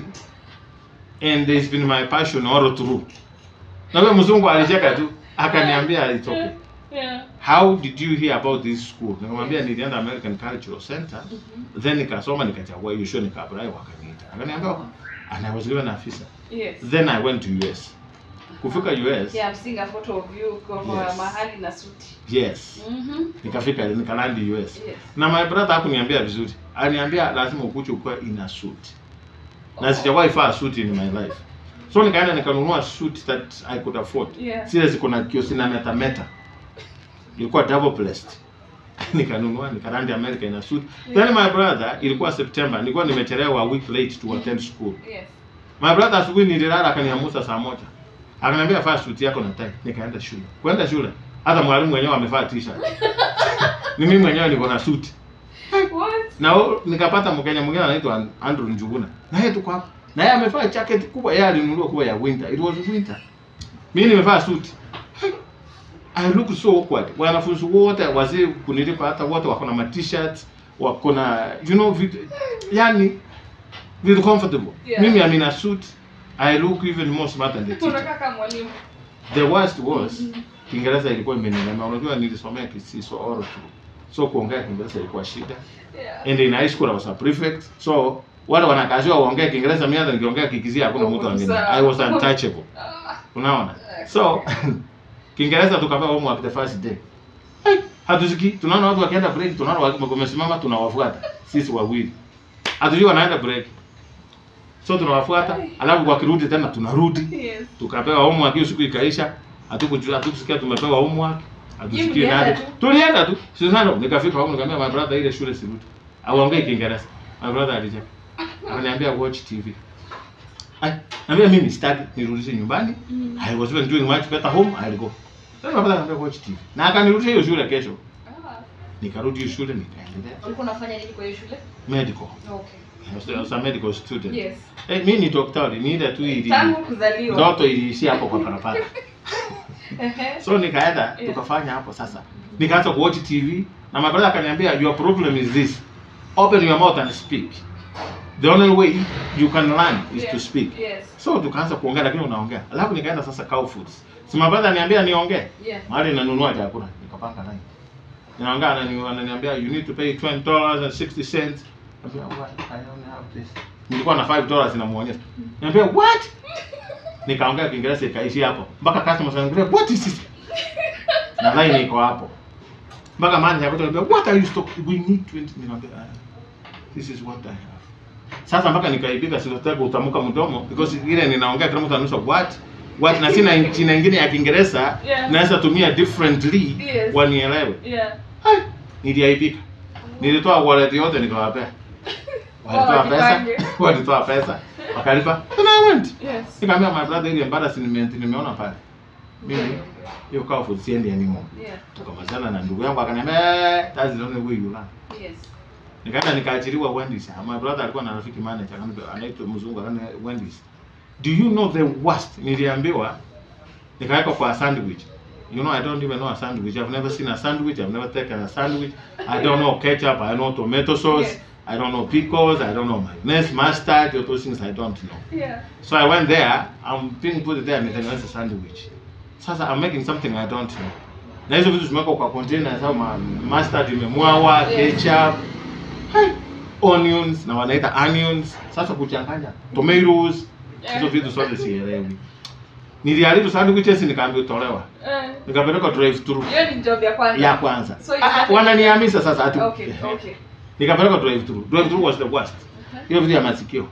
[SPEAKER 1] and it's been my passion all through na huyo mzungu alicheka tu akaniambia it's okay
[SPEAKER 2] Yeah.
[SPEAKER 1] how did you hear about this school nikamwambia nilienda American Cultural Center
[SPEAKER 2] Mhm.
[SPEAKER 1] then nikasoma nikachagua hiyo show nikaapply wakaniita akaniambia "Oh." and I was given a visa
[SPEAKER 2] Yes.
[SPEAKER 1] then I went to US kufika US
[SPEAKER 2] Yeah, I'm seeing a photo of you kwa
[SPEAKER 1] Yes.
[SPEAKER 2] mahali na suti.
[SPEAKER 1] yes
[SPEAKER 2] Mhm.
[SPEAKER 1] nikafika nikalandi US
[SPEAKER 2] Yes.
[SPEAKER 1] na my brother hakuniambia vizuri aliniambia lazima ukuje ukuwe ina suit na sijawahi vaa suit in my life so nikaenda nikanunua suit that I could afford
[SPEAKER 2] Yeah.
[SPEAKER 1] zile ziko na kiosi na meta meta ilikuwa double blessed nikanunua nikarandi America ina suit then my brother ilikuwa September nilikuwa nimechelewa a week late to attend school
[SPEAKER 2] Yes.
[SPEAKER 1] My brother asubuhi nililala akaniamusa saa moja. Akaniambia vaa suti yako na tai. Nikaenda shule. Kwenda shule. Hata mwalimu mwenyewe amevaa t-shirt. Ni mimi mwenyewe niko na suti.
[SPEAKER 2] What?
[SPEAKER 1] Na o- nikapata Mkenya mwingine anaitwa An- Andrew Njuguna. Na yeye tuko hapo. Na yeye amevaa jacket kubwa, yeye alinunua kuwa ya winter. It was winter. Mimi nimevaa suti. I look so awkward. Wanafunzi wote wazee kunilipa hata wote wako na ma t-shirts, wako na you know vitu yani vitu comfortable.
[SPEAKER 2] Yeah.
[SPEAKER 1] Mimi I'm in a suit. I look even more smart than the teacher.
[SPEAKER 2] Unakaa kama mwalimu.
[SPEAKER 1] The worst was
[SPEAKER 2] Mhm.
[SPEAKER 1] Kiingereza ilikuwa imenilema. Unajua nilisomea Kisiso all through. So kuongea Kiingereza ilikuwa shida.
[SPEAKER 2] Yeah.
[SPEAKER 1] And in high school I was a prefect. So wale wanakaziwa waongee Kiingereza, mimi hata nikiongea Kikizia hakuna mtu angeni. I was untouchable.
[SPEAKER 2] Ah.
[SPEAKER 1] Unaona? So Kiingereza tukapewa homework the first day. Hey, hatusiki tunaona watu wakienda break, tunaona waki- wamesimama tunawafuata sisi wawili. Hatujui wanaenda break. So tunawafuata, alafu wakirudi tena tunarudi.
[SPEAKER 2] Yes.
[SPEAKER 1] Tukapewa homework hiyo siku ikaisha. Hatukujua hatukusikia tumepewa homework. Hatusikii
[SPEAKER 2] mlienda
[SPEAKER 1] nani.
[SPEAKER 2] tu?
[SPEAKER 1] Tulienda tu. Sasa nikafika home nikamwambia my brother ile shule sirudi. Aongee Kiingereza. My brother alicheka. Akaniambia watch TV. Ai, naambia mimi sitaki nirudishe nyumbani.
[SPEAKER 2] Mm.
[SPEAKER 1] I was even doing much better home, I'll go. Sasa my brother akaniambia watch TV. Na akanirudisha hiyo shule kesho.
[SPEAKER 2] Ah.
[SPEAKER 1] Nikarudi hiyo shule nikaendelea
[SPEAKER 2] Ulikuwa unafanya nini kwa hiyo shule?
[SPEAKER 1] medical.
[SPEAKER 2] Okay.
[SPEAKER 1] I was- I was a medical student.
[SPEAKER 2] Yes.
[SPEAKER 1] Eh, mimi ni daktari, ni ile tu ili
[SPEAKER 2] Tangu kuzaliwa.
[SPEAKER 1] ndoto iliishia hapo kwa barabara.
[SPEAKER 2] Ehe.
[SPEAKER 1] So nikaenda
[SPEAKER 2] Yeah.
[SPEAKER 1] tukafanya hapo sasa. Nikaanza kuwatch TV na my brother akaniambia your problem is this. Open your mouth and speak. The only way you can learn is to
[SPEAKER 2] Yes.
[SPEAKER 1] speak.
[SPEAKER 2] Yes.
[SPEAKER 1] So tukaanza kuongea lakini unaongea. Alafu nikaenda sasa Cow Foods. Si my brother niambia niongee.
[SPEAKER 2] Yeah.
[SPEAKER 1] Mahali nanunua chakula, nikapanga line. Ninaongea anani ananiambia you need to pay $20.60. Niambia what? I don't have this. Nilikuwa na $5 namuonyesha. Niambia what? Nikaongea Kiingereza ikaishi hapo. Mpaka customers wananiambia what is this? Na line iko hapo. mpaka manager akaja akaniambia what are you stock we need 20 nikamwambia ah, this is what I have sasa mpaka nikaibika sikutaka kutamka mdomo because ile ninaongea kila mtu ananusa what what na sina jina ingine ya Kiingereza
[SPEAKER 2] Yeah.
[SPEAKER 1] naweza tumia differently
[SPEAKER 2] Yes.
[SPEAKER 1] wanielewe
[SPEAKER 2] Yeah.
[SPEAKER 1] Hai, niliaibika nilitoa wallet yote nikawapea walitoa pesa
[SPEAKER 2] Wajipange.
[SPEAKER 1] walitoa pesa wakalipa and I went
[SPEAKER 2] Yes.
[SPEAKER 1] nikamwambia my brother ile embarrassment nimeona pale mimi hiyo kaa for siendi anymore
[SPEAKER 2] Yeah.
[SPEAKER 1] tukamalizana na ndugu yangu akaniambia "Eh, that's the only way you learn
[SPEAKER 2] Yes.
[SPEAKER 1] nikaenda nikaachiliwa Wendy's my brother alikuwa na rafiki manager akaniambia anaitwa mzungu akaniambia Wendy's do you know the worst niliambiwa nikaweka kwa sandwich you know I don't even know a sandwich I've never seen a sandwich I've never taken a sandwich I don't know ketchup I know tomato sauce
[SPEAKER 2] Yes.
[SPEAKER 1] I don't know pickles I don't know mayonnaise mustard all those things I don't know
[SPEAKER 2] Yeah.
[SPEAKER 1] So I went there, I'm being put there nitengeneza sandwich. Sasa I'm making something I don't know. Na hizo vitu zimewekwa kwa container sawa ma mustard imemwawa,
[SPEAKER 2] Yeah.
[SPEAKER 1] ketchup, hai, onions na wanaita onions. Sasa kuchanganya tomatoes,
[SPEAKER 2] Yeah.
[SPEAKER 1] hizo vitu zote sielewi. Niliharibu sandwiches nikaambiwa tolewa.
[SPEAKER 2] Eh,
[SPEAKER 1] Nikapeleka drive through
[SPEAKER 2] hiyo ni job ya kwanza.
[SPEAKER 1] ya kwanza.
[SPEAKER 2] So it's
[SPEAKER 1] Ah,
[SPEAKER 2] nothing-
[SPEAKER 1] wananihamisa sasa ati.
[SPEAKER 2] Okay, okay.
[SPEAKER 1] Nikapeleka drive through. Drive through was the worst. Hiyo vitu ya masikio.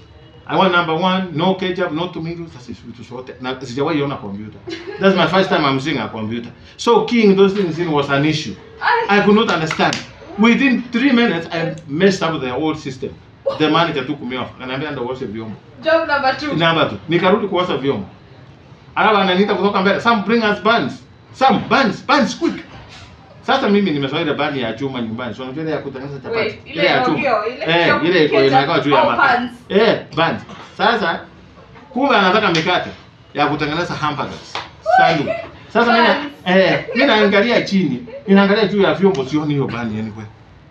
[SPEAKER 1] I want number one, no ketchup, no tomatoes. Sasa hizo vitu zote. Na sijawahi ona computer. That's my first time I'm seeing a computer. So keying those things in was an issue. I could not understand. Within three minutes, I messed up the whole system. The manager took me off. Ananiambia ndo uoshe vyombo.
[SPEAKER 2] Job number two.
[SPEAKER 1] Namba tu. Nikarudi kuosha vyombo. Alafu ananiita kutoka mbele. Some bring us buns. Some buns, buns quick. Sasa mimi nimezoea ile bani ya chuma nyumbani. So unajua ile ya kutengeneza chapati.
[SPEAKER 2] Wait, ile ya ongeo, ile
[SPEAKER 1] Eh,
[SPEAKER 2] ya
[SPEAKER 1] ile iko
[SPEAKER 2] ketchup
[SPEAKER 1] inakaa juu ya
[SPEAKER 2] au
[SPEAKER 1] makaa.
[SPEAKER 2] buns?
[SPEAKER 1] Eh, buns. Sasa kumbe anataka mikate ya kutengeneza hamburgers. Sandu. Sasa mimi na-
[SPEAKER 2] Buns.
[SPEAKER 1] eh, mimi naangalia chini, ninaangalia juu ya vyombo sioni hiyo bani anyway.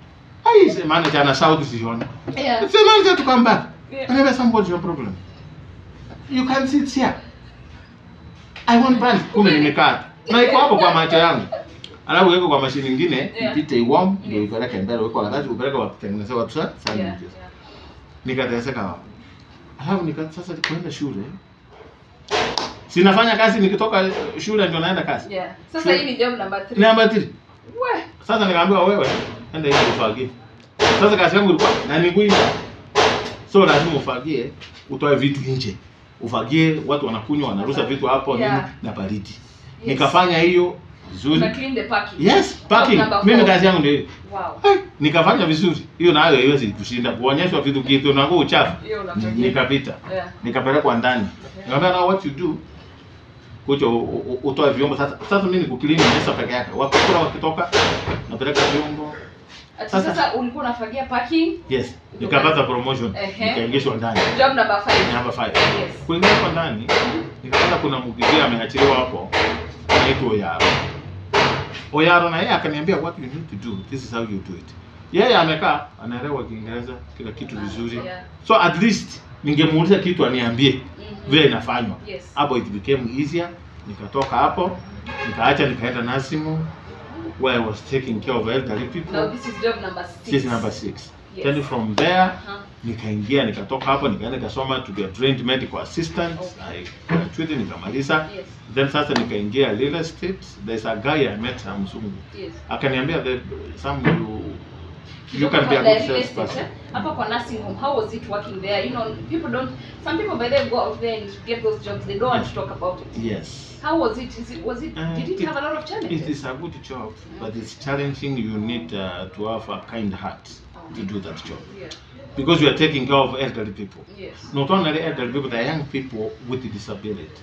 [SPEAKER 1] Ai, se manager ana shout sioni.
[SPEAKER 2] Yeah.
[SPEAKER 1] The manager to come back.
[SPEAKER 2] Yeah.
[SPEAKER 1] Anyway, somebody's your problem. You can sit here. I want buns. Kumbe nimekata. Na iko hapo kwa macho yangu. Alafu weko kwa mashine nyingine,
[SPEAKER 2] Yeah.
[SPEAKER 1] ipite iwarm ndio
[SPEAKER 2] Yes.
[SPEAKER 1] ipeleke mbele, weko wakati upeleke wakutengenezea watu sa
[SPEAKER 2] Yeah.
[SPEAKER 1] sandwiches. Nikateseka hapo. Alafu nika sasa kwenda shule. Sinafanya kazi nikitoka shule ndio naenda kazi.
[SPEAKER 2] Yeah. Sasa hii ni job number three.
[SPEAKER 1] Namba 3.
[SPEAKER 2] We.
[SPEAKER 1] Sasa nikaambiwa wewe enda hivi ufagie. Sasa kazi yangu ilikuwa na miguu nje. So lazima ufagie, utoe vitu nje. Ufagie, watu wanakunywa, wanarusa vitu hapo
[SPEAKER 2] Yeah.
[SPEAKER 1] nini na baridi.
[SPEAKER 2] Yes.
[SPEAKER 1] Nikafanya hiyo vizuri.
[SPEAKER 2] Una clean the parking.
[SPEAKER 1] Yes, parking.
[SPEAKER 2] Job number
[SPEAKER 1] Mimi
[SPEAKER 2] four.
[SPEAKER 1] kazi yangu ndio hiyo.
[SPEAKER 2] Wow.
[SPEAKER 1] Hai, nikafanya vizuri. Hiyo nayo haiwezi kushinda kuonyeshwa vitu kitu na nguo uchafu.
[SPEAKER 2] Hiyo unafanya.
[SPEAKER 1] Nikapita.
[SPEAKER 2] Yeah.
[SPEAKER 1] Nikapelekwa ndani. Nikamwambia now what you do? Kuja u- u- utoe vyombo sasa. Sasa mimi nikuklini mesa peke yake. Wakikula wakitoka napeleka vyombo.
[SPEAKER 2] Ati
[SPEAKER 1] Sasa-
[SPEAKER 2] sasa ulikuwa unafagia parking.
[SPEAKER 1] Yes, nikapata promotion.
[SPEAKER 2] Ehe.
[SPEAKER 1] Nikaingishwa ndani.
[SPEAKER 2] Job number five.
[SPEAKER 1] Number 5.
[SPEAKER 2] Yes.
[SPEAKER 1] Kuingishwa ndani nikapata kuna mgizia ameachiliwa hapo. Anaitwa Oyaro. Oyaro na yeye akaniambia what you need to do. This is how you do it. Yeye amekaa anaelewa Kiingereza kila kitu vizuri.
[SPEAKER 2] Yeah.
[SPEAKER 1] So at least ningemuuliza kitu aniambie
[SPEAKER 2] Mhm.
[SPEAKER 1] vile inafanywa.
[SPEAKER 2] Yes.
[SPEAKER 1] Hapo it became easier. Nikatoka hapo, nikaacha nikaenda Nasimu where I was taking care of elderly people.
[SPEAKER 2] Now this is job number six.
[SPEAKER 1] This is number 6.
[SPEAKER 2] Yes.
[SPEAKER 1] Then from there
[SPEAKER 2] Uh-huh.
[SPEAKER 1] nikaingia nikatoka hapo nikaenda nikasoma to be a trained medical assistant.
[SPEAKER 2] Okay.
[SPEAKER 1] I graduated nikamaliza.
[SPEAKER 2] Yes.
[SPEAKER 1] Then sasa nikaingia real estate. There's a guy I met na mzungu.
[SPEAKER 2] Yes.
[SPEAKER 1] Akaniambia the some you you
[SPEAKER 2] Kutoka
[SPEAKER 1] can be a
[SPEAKER 2] kwa
[SPEAKER 1] good
[SPEAKER 2] real estate,
[SPEAKER 1] salesperson.
[SPEAKER 2] eh? Hapa kwa nursing home, how was it working there? You know, people don't, some people by then go out there and get those jobs, they don't want to talk about it.
[SPEAKER 1] Yes.
[SPEAKER 2] How was it? Is it, was it,
[SPEAKER 1] Uh,
[SPEAKER 2] did it,
[SPEAKER 1] it-
[SPEAKER 2] have a lot of challenges?
[SPEAKER 1] It is a good job, but it's challenging. You need uh, to have a kind heart to do that job
[SPEAKER 2] Yeah.
[SPEAKER 1] because you are taking care of elderly people.
[SPEAKER 2] Yes.
[SPEAKER 1] Not only elderly people, they are young people with disability.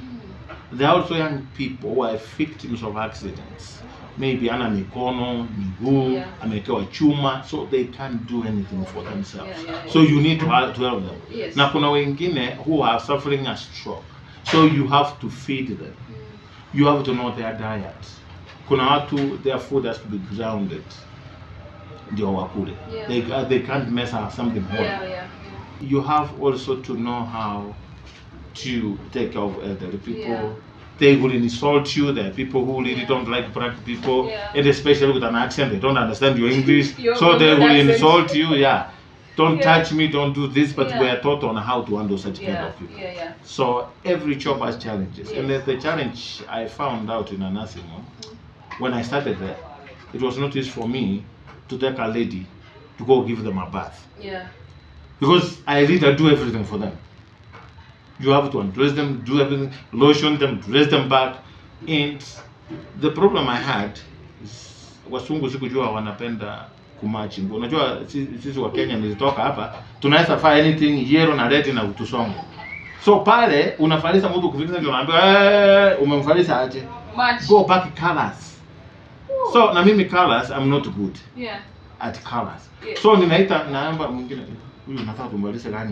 [SPEAKER 2] Mm.
[SPEAKER 1] There are also young people who are victims of accidents. Maybe ana mikono, miguu,
[SPEAKER 2] Yeah.
[SPEAKER 1] amewekewa chuma, so they can't do anything for themselves.
[SPEAKER 2] Yeah, yeah, yeah.
[SPEAKER 1] So you need to help, to help them.
[SPEAKER 2] Yes.
[SPEAKER 1] Na kuna wengine who are suffering a stroke. So you have to feed them. You have to know their diet. Kuna watu their food has to be grounded. Ndio wakule.
[SPEAKER 2] Yeah.
[SPEAKER 1] They, uh, they can't mess up something whole.
[SPEAKER 2] Yeah, yeah.
[SPEAKER 1] You have also to know how to take care of elderly people.
[SPEAKER 2] Yeah.
[SPEAKER 1] They will insult you. There are people who really
[SPEAKER 2] Yeah.
[SPEAKER 1] don't like black people,
[SPEAKER 2] Yeah.
[SPEAKER 1] and especially with an accent, they don't understand your English,
[SPEAKER 2] Your
[SPEAKER 1] so they
[SPEAKER 2] good
[SPEAKER 1] will
[SPEAKER 2] accent.
[SPEAKER 1] insult you. Yeah, don't
[SPEAKER 2] Yeah.
[SPEAKER 1] touch me, don't do this. But
[SPEAKER 2] Yeah.
[SPEAKER 1] we are taught on how to handle such kind
[SPEAKER 2] Yeah,
[SPEAKER 1] of people.
[SPEAKER 2] yeah, yeah.
[SPEAKER 1] So every job has challenges, and
[SPEAKER 2] Yes.
[SPEAKER 1] the, the challenge I found out in a nursing home when I started there, it was not easy for me to take a lady to go give them a bath
[SPEAKER 2] Yeah.
[SPEAKER 1] because I really do everything for them. You have to undress them, do everything, lotion them, dress them back. And the problem I had is wasungu sikujua wanapenda kumachingu. Unajua si- sisi wa Kenya nilitoka hapa, tunaweza fanya anything yellow na red na utusongo. So pale unafalisa mtu kufikisha ndio unaambiwa eh, umemfalisa aje?
[SPEAKER 2] Much.
[SPEAKER 1] Go back colors. So na mimi colors I'm not good
[SPEAKER 2] Yeah.
[SPEAKER 1] at colors.
[SPEAKER 2] Yeah.
[SPEAKER 1] So ninaita naomba mwingine huyu nataka tumalize gani?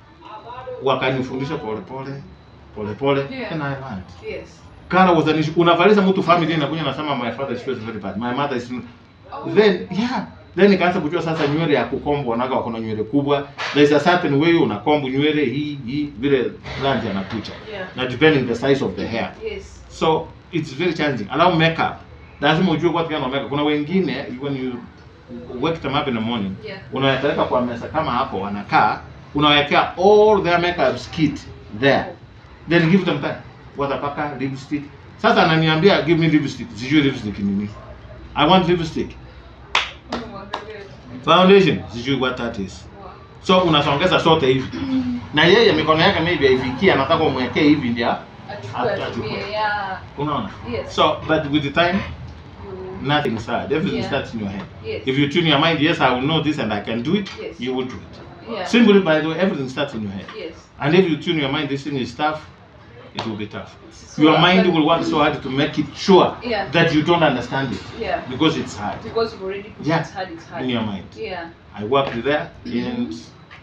[SPEAKER 1] Wakanifundisha pole pole pole pole
[SPEAKER 2] Yeah.
[SPEAKER 1] and I learned.
[SPEAKER 2] Yes.
[SPEAKER 1] Color was an issue. Unavalisha mtu family inakuja nasema my father is very bad. My mother is
[SPEAKER 2] Oh.
[SPEAKER 1] then yeah then nikaanza kujua sasa nywele ya kukombwa wanaga wako na nywele kubwa there is a certain way unakombu nywele hii hii vile rangi anakucha
[SPEAKER 2] Yeah.
[SPEAKER 1] na depending the size of the hair
[SPEAKER 2] Yes.
[SPEAKER 1] so it's very challenging allow makeup lazima ujue what kind of makeup kuna wengine when you wake them up in the morning
[SPEAKER 2] Yeah.
[SPEAKER 1] unawapeleka kwa meza kama hapo wanakaa unawekea all their makeup kit there then give them time watapaka lipstick sasa ananiambia give me lipstick sijui lipstick ni nini i want lipstick
[SPEAKER 2] Oh my God.
[SPEAKER 1] foundation sijui what that is
[SPEAKER 2] Wow.
[SPEAKER 1] so unasongeza sote hivi na yeye mikono yake maybe haifikia anataka umwekee hivi ndio
[SPEAKER 2] Achukue,
[SPEAKER 1] Achukue.
[SPEAKER 2] atumie, yeah.
[SPEAKER 1] unaona
[SPEAKER 2] Yes.
[SPEAKER 1] so but with the time
[SPEAKER 2] You-
[SPEAKER 1] nothing sad everything
[SPEAKER 2] Yeah.
[SPEAKER 1] starts in your head
[SPEAKER 2] Yes.
[SPEAKER 1] if you tune your mind yes i will know this and i can do it
[SPEAKER 2] Yes.
[SPEAKER 1] you will do it
[SPEAKER 2] Yeah.
[SPEAKER 1] simply by the way everything starts in your head
[SPEAKER 2] Yes.
[SPEAKER 1] and if you tune your mind this thing is tough it will be tough
[SPEAKER 2] So
[SPEAKER 1] your
[SPEAKER 2] after-
[SPEAKER 1] mind will work so hard to make it sure
[SPEAKER 2] Yeah.
[SPEAKER 1] that you don't understand it
[SPEAKER 2] Yeah.
[SPEAKER 1] because it's hard
[SPEAKER 2] Because you've already put
[SPEAKER 1] Yeah.
[SPEAKER 2] it's hard, it's hard.
[SPEAKER 1] in your mind
[SPEAKER 2] Yeah.
[SPEAKER 1] i worked there and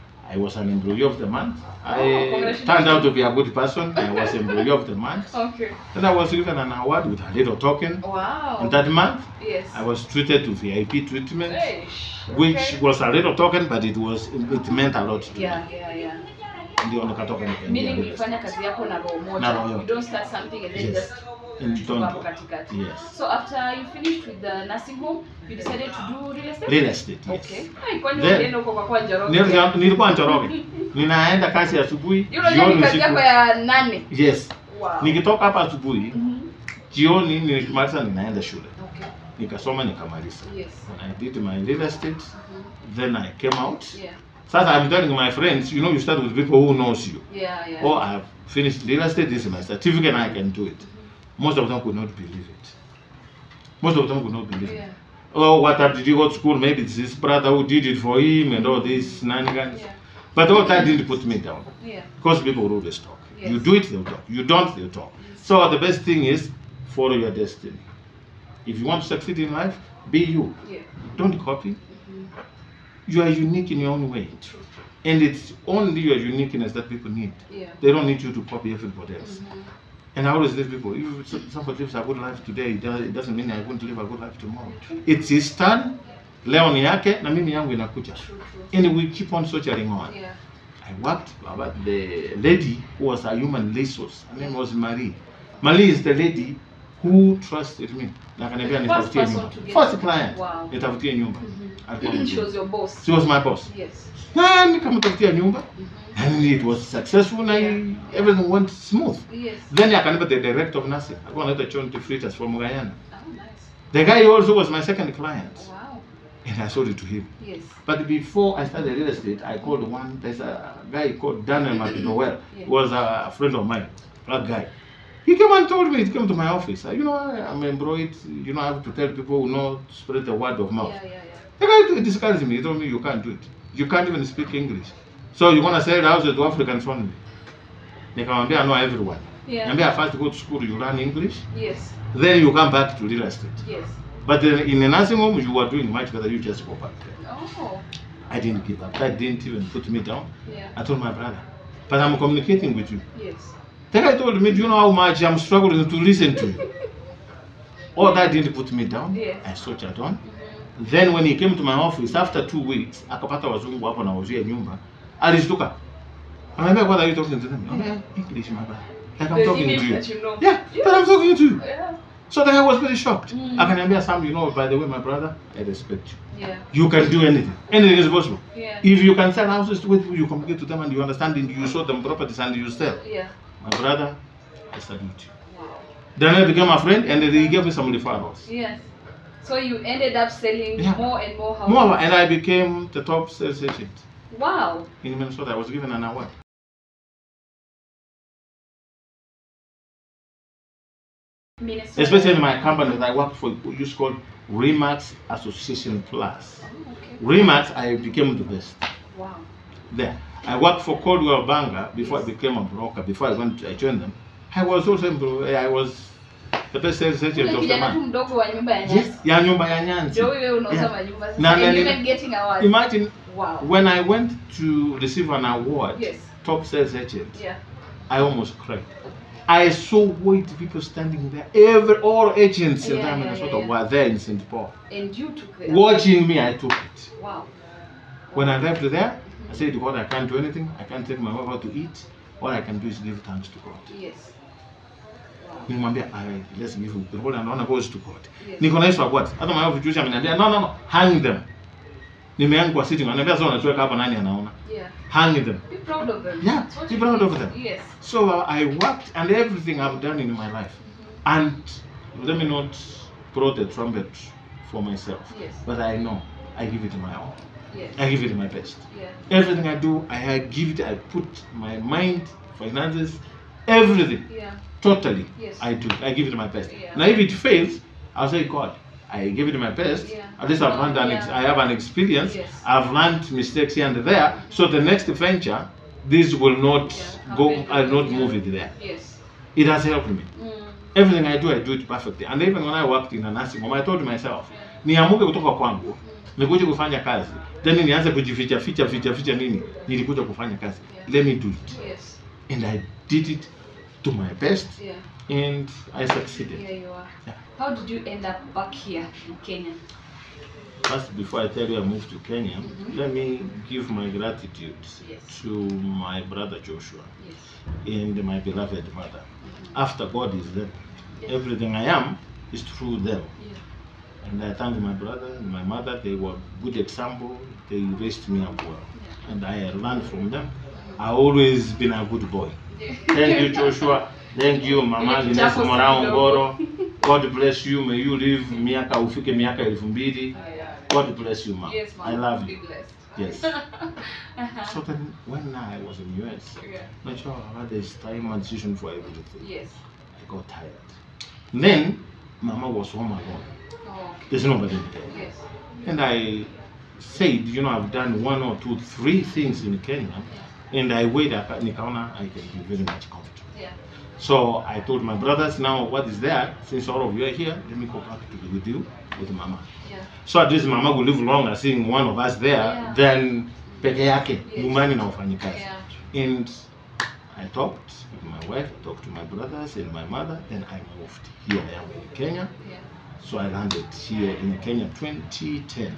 [SPEAKER 1] i was an employee of the month
[SPEAKER 2] Oh,
[SPEAKER 1] i
[SPEAKER 2] congratulations.
[SPEAKER 1] turned out to be a good person i was employee of the month
[SPEAKER 2] Okay.
[SPEAKER 1] then i was given an award with a little token
[SPEAKER 2] Wow.
[SPEAKER 1] and that month
[SPEAKER 2] yes.
[SPEAKER 1] I was treated to VIP treatment,
[SPEAKER 2] Eish.
[SPEAKER 1] which
[SPEAKER 2] Okay.
[SPEAKER 1] was a little token, but it was it meant a lot to me.
[SPEAKER 2] Yeah, yeah, yeah.
[SPEAKER 1] Ndio nikatoka nikaingia
[SPEAKER 2] Meaning
[SPEAKER 1] real
[SPEAKER 2] ulifanya kazi yako na roho moja.
[SPEAKER 1] Na roho
[SPEAKER 2] You
[SPEAKER 1] yote.
[SPEAKER 2] don't start something and then
[SPEAKER 1] Yes.
[SPEAKER 2] just
[SPEAKER 1] estate. And
[SPEAKER 2] tuko hapo
[SPEAKER 1] don't
[SPEAKER 2] katikati.
[SPEAKER 1] yes,
[SPEAKER 2] So after you finished with the nursing home, you decided to do real estate?
[SPEAKER 1] real estate. Yes.
[SPEAKER 2] Okay. Ai, kwani
[SPEAKER 1] Then-
[SPEAKER 2] ulienda huko kwa kwa Njoroge?
[SPEAKER 1] Nilikuwa nilikuwa Njoroge, ninaenda kazi asubuhi,
[SPEAKER 2] Hiyo unajua ni
[SPEAKER 1] jioni
[SPEAKER 2] kazi yako
[SPEAKER 1] usiku.
[SPEAKER 2] ya nane.
[SPEAKER 1] Yes,
[SPEAKER 2] Wow.
[SPEAKER 1] nikitoka hapa asubuhi,
[SPEAKER 2] Mhm.
[SPEAKER 1] jioni nikimaliza ninaenda shule,
[SPEAKER 2] Okay.
[SPEAKER 1] nikasoma nikamaliza.
[SPEAKER 2] Yes.
[SPEAKER 1] When I did my real estate,
[SPEAKER 2] Mhm.
[SPEAKER 1] then I came out.
[SPEAKER 2] Yeah.
[SPEAKER 1] Sasa I'm telling my friends, you know, you start with people who knows you.
[SPEAKER 2] Yeah, yeah.
[SPEAKER 1] Oh, I've finished real estate. This is my certificate, and I can do it. Most of them could not believe it. Most of them could not believe it.
[SPEAKER 2] Yeah.
[SPEAKER 1] Oh, what up did you go to school? Maybe it's his brother who did it for him and all this shenanigans.
[SPEAKER 2] Yeah.
[SPEAKER 1] But all that didn't put me down
[SPEAKER 2] Yeah.
[SPEAKER 1] because people will always talk.
[SPEAKER 2] Yes.
[SPEAKER 1] You do it, they'll talk. You don't, they'll talk. So the best thing is follow your destiny. If you want to succeed in life, be you.
[SPEAKER 2] Yeah.
[SPEAKER 1] Don't copy.
[SPEAKER 2] Mhm.
[SPEAKER 1] You are unique in your own way.
[SPEAKER 2] True.
[SPEAKER 1] And it's only your uniqueness that people need.
[SPEAKER 2] Yeah.
[SPEAKER 1] They don't need you to copy everybody else.
[SPEAKER 2] Mhm.
[SPEAKER 1] And I always tell people, if s- somebody lives a good life today, it does- it doesn't mean I won't live a good life tomorrow. It's his turn, leo ni yake, na mimi yangu inakuja.
[SPEAKER 2] True, true.
[SPEAKER 1] And we keep on soldiering on.
[SPEAKER 2] Yeah.
[SPEAKER 1] I worked, but the lady who was a human resource, her name was Marie. Marie is the lady who trusted me. Na akaniambia
[SPEAKER 2] First
[SPEAKER 1] nitafutie
[SPEAKER 2] person
[SPEAKER 1] nyumba.
[SPEAKER 2] to get-
[SPEAKER 1] First client.
[SPEAKER 2] Wow.
[SPEAKER 1] Nitafutie nyumba.
[SPEAKER 2] Mhm.
[SPEAKER 1] Alikuwa
[SPEAKER 2] She
[SPEAKER 1] mzuri.
[SPEAKER 2] was your boss.
[SPEAKER 1] She was my boss.
[SPEAKER 2] Yes.
[SPEAKER 1] Na nikamtafutia nyumba.
[SPEAKER 2] Mhm.
[SPEAKER 1] And it was successful and everything went smooth.
[SPEAKER 2] Yes.
[SPEAKER 1] Then akanipa the director of nursing. Alikuwa anaitwa John Tifritas from Guyana.
[SPEAKER 2] Oh, nice.
[SPEAKER 1] The guy also was my second client.
[SPEAKER 2] Wow.
[SPEAKER 1] And I sold it to him.
[SPEAKER 2] Yes.
[SPEAKER 1] But before I started real estate, I called one, there's a guy called Daniel McDowell.
[SPEAKER 2] Yeah.
[SPEAKER 1] He was a friend of mine, that guy. He came and told me, he came to my office. You know, I'm embroidered, you know, I have to tell people who know, to spread the word of mouth.
[SPEAKER 2] Yeah, yeah, yeah.
[SPEAKER 1] The guy discouraged me. He told me, you can't do it. You can't even speak English. So you want to sell the houses to Africans only. Nikamwambia, no, everyone.
[SPEAKER 2] Yeah.
[SPEAKER 1] Niambia, first go to school, you learn English.
[SPEAKER 2] Yes.
[SPEAKER 1] Then you come back to real estate.
[SPEAKER 2] Yes.
[SPEAKER 1] But then in a nursing home, you are doing much better. You just go back there.
[SPEAKER 2] Oh.
[SPEAKER 1] I didn't give up. That didn't even put me down.
[SPEAKER 2] Yeah.
[SPEAKER 1] I told my brother, but I'm communicating with you.
[SPEAKER 2] Yes.
[SPEAKER 1] The guy told me, do you know how much I'm struggling to listen to you? All that didn't put me down.
[SPEAKER 2] Yeah.
[SPEAKER 1] I soldiered on.
[SPEAKER 2] Mhm.
[SPEAKER 1] Then when he came to my office after two weeks, akapata wazungu hapo anauzia nyumba, alishtuka. Anaambia, what are you talking to them? Anaambia, English, my brother. Like I'm
[SPEAKER 2] The
[SPEAKER 1] talking
[SPEAKER 2] image
[SPEAKER 1] to you.
[SPEAKER 2] that you know.
[SPEAKER 1] Yeah, but I'm talking to you.
[SPEAKER 2] Yeah.
[SPEAKER 1] So the guy was very shocked.
[SPEAKER 2] Mm.
[SPEAKER 1] Akaniambia, Sam, you know, by the way, my brother, I respect you.
[SPEAKER 2] Yeah.
[SPEAKER 1] You can do anything. Anything is possible.
[SPEAKER 2] Yeah.
[SPEAKER 1] If you can sell houses to people, you communicate to them and you understand and you show them properties and you sell.
[SPEAKER 2] Yeah.
[SPEAKER 1] My brother, I salute you.
[SPEAKER 2] Wow.
[SPEAKER 1] Then I became a friend and then he gave me some referrals.
[SPEAKER 2] Yes. So you ended up selling
[SPEAKER 1] Yeah.
[SPEAKER 2] more and more houses.
[SPEAKER 1] More, and I became the top sales agent
[SPEAKER 2] Wow.
[SPEAKER 1] in Minnesota. I was given an award.
[SPEAKER 2] Minnesota.
[SPEAKER 1] Especially in my company that I worked for, we used called Remax Association Plus.
[SPEAKER 2] Oh, okay.
[SPEAKER 1] Remax, I became the best
[SPEAKER 2] Wow.
[SPEAKER 1] there. I worked for Coldwell Banker before I
[SPEAKER 2] Yes.
[SPEAKER 1] became a broker. Before I went, I joined them. I was also, I was the best sales agent
[SPEAKER 2] Ule
[SPEAKER 1] of the
[SPEAKER 2] kijana tu
[SPEAKER 1] month.
[SPEAKER 2] mdogo wa nyumba ya nyasi.
[SPEAKER 1] Yes, ya nyumba ya Nyanzi.
[SPEAKER 2] Ndio wewe unauza
[SPEAKER 1] Yeah.
[SPEAKER 2] manyumba
[SPEAKER 1] Na-
[SPEAKER 2] sasa.
[SPEAKER 1] na-
[SPEAKER 2] And
[SPEAKER 1] na-
[SPEAKER 2] even getting awards.
[SPEAKER 1] Imagine
[SPEAKER 2] Wow.
[SPEAKER 1] when I went to receive an award,
[SPEAKER 2] Yes.
[SPEAKER 1] top sales agent,
[SPEAKER 2] Yeah.
[SPEAKER 1] I almost cried. I saw white people standing there. Every all agents in
[SPEAKER 2] Yeah,
[SPEAKER 1] that
[SPEAKER 2] yeah,
[SPEAKER 1] Minnesota
[SPEAKER 2] yeah, yeah.
[SPEAKER 1] were there in St. Paul.
[SPEAKER 2] And you took the
[SPEAKER 1] Watching me, I took it.
[SPEAKER 2] Wow.
[SPEAKER 1] When I left there, I said, God, I can't do anything. I can't take my wife out to eat. All I can do is give thanks to God.
[SPEAKER 2] Yes. Wow.
[SPEAKER 1] Nimwambia, I let's give the whole and honor goes to God.
[SPEAKER 2] Yes.
[SPEAKER 1] Niko na Yesu what? Hata my wife Joshua ameniambia, no no no, hang them. Nimeangu kwa sitting. Ananiambia sasa unachoweka hapa nani anaona?
[SPEAKER 2] Yeah.
[SPEAKER 1] Hang them.
[SPEAKER 2] Be proud of them.
[SPEAKER 1] Yeah,
[SPEAKER 2] That's what
[SPEAKER 1] be
[SPEAKER 2] you
[SPEAKER 1] proud
[SPEAKER 2] need.
[SPEAKER 1] of them.
[SPEAKER 2] Yes.
[SPEAKER 1] So uh, I worked and everything I've done in my life. And let me not blow the trumpet for myself.
[SPEAKER 2] Yes.
[SPEAKER 1] But I know I give it my all.
[SPEAKER 2] Yes.
[SPEAKER 1] I give it my best.
[SPEAKER 2] Yeah.
[SPEAKER 1] Everything I do, I, I give it, I put my mind, finances, everything,
[SPEAKER 2] Yeah.
[SPEAKER 1] totally.
[SPEAKER 2] Yes.
[SPEAKER 1] I do. I give it my best.
[SPEAKER 2] Yeah.
[SPEAKER 1] Now, if it fails, I'll say, God, I give it my best.
[SPEAKER 2] Yeah.
[SPEAKER 1] At least I've learned an ex-
[SPEAKER 2] Yeah.
[SPEAKER 1] I have an experience.
[SPEAKER 2] Yes.
[SPEAKER 1] I've learned mistakes here and there. So the next venture, this will not
[SPEAKER 2] Yeah.
[SPEAKER 1] go.
[SPEAKER 2] Happen.
[SPEAKER 1] I'll not
[SPEAKER 2] Yeah.
[SPEAKER 1] move it there.
[SPEAKER 2] Yes.
[SPEAKER 1] It has helped me.
[SPEAKER 2] Mm.
[SPEAKER 1] Everything I do, I do it perfectly. And even when I worked in a nursing home, I told myself, niamuke kutoka kwangu, nikuje kufanya kazi, then nianze kujificha ficha ficha ficha nini, nilikuja kufanya kazi.
[SPEAKER 2] Yeah.
[SPEAKER 1] Let me do it.
[SPEAKER 2] Yes.
[SPEAKER 1] And I did it to my best,
[SPEAKER 2] Yeah.
[SPEAKER 1] and I succeeded.
[SPEAKER 2] Here you are.
[SPEAKER 1] Yeah.
[SPEAKER 2] How did you end up back here in Kenya?
[SPEAKER 1] First, before I tell you I moved to Kenya,
[SPEAKER 2] Mhm.
[SPEAKER 1] let me give my gratitude
[SPEAKER 2] Yes.
[SPEAKER 1] to my brother Joshua
[SPEAKER 2] Yes.
[SPEAKER 1] and my beloved mother.
[SPEAKER 2] Mhm.
[SPEAKER 1] After God is them,
[SPEAKER 2] Yes.
[SPEAKER 1] everything I am is through them.
[SPEAKER 2] Yeah.
[SPEAKER 1] And I thank my brother and my mother. They were good example. They raised me up well,
[SPEAKER 2] Yeah.
[SPEAKER 1] and I learned from them. I always been a good boy. Thank you, Joshua. Thank you, Mama
[SPEAKER 2] Ile
[SPEAKER 1] Agnes
[SPEAKER 2] kichapo si
[SPEAKER 1] Morao
[SPEAKER 2] kidogo.
[SPEAKER 1] Ngoro. God bless you. May you live miaka ufike miaka elfu mbili.
[SPEAKER 2] Yeah.
[SPEAKER 1] God bless you, ma.
[SPEAKER 2] Yes, ma'am.
[SPEAKER 1] I love
[SPEAKER 2] Be
[SPEAKER 1] you.
[SPEAKER 2] blessed.
[SPEAKER 1] Yes.
[SPEAKER 2] Uh-huh.
[SPEAKER 1] So then, when I was in US,
[SPEAKER 2] Yeah.
[SPEAKER 1] not sure I had this time and decision for everything.
[SPEAKER 2] Yes.
[SPEAKER 1] I got tired. Then, Mama was home alone.
[SPEAKER 2] Oh, okay.
[SPEAKER 1] There's nobody there.
[SPEAKER 2] Yes.
[SPEAKER 1] And I said, you know, I've done one or two, three things in Kenya, and I weighed up, nikaona I can be very much comfortable.
[SPEAKER 2] Yeah.
[SPEAKER 1] So I told my brothers, now what is there? Since all of you are here, let me go back to be with you, with Mama.
[SPEAKER 2] Yeah.
[SPEAKER 1] So at least Mama will live longer seeing one of us there
[SPEAKER 2] Yeah.
[SPEAKER 1] than peke yake,
[SPEAKER 2] Yes.
[SPEAKER 1] nyumbani na wafanyikazi.
[SPEAKER 2] Yeah.
[SPEAKER 1] And I talked with my wife, I talked to my brothers and my mother, then I moved. Here I am in Kenya.
[SPEAKER 2] Yeah.
[SPEAKER 1] So I landed here in Kenya 2010.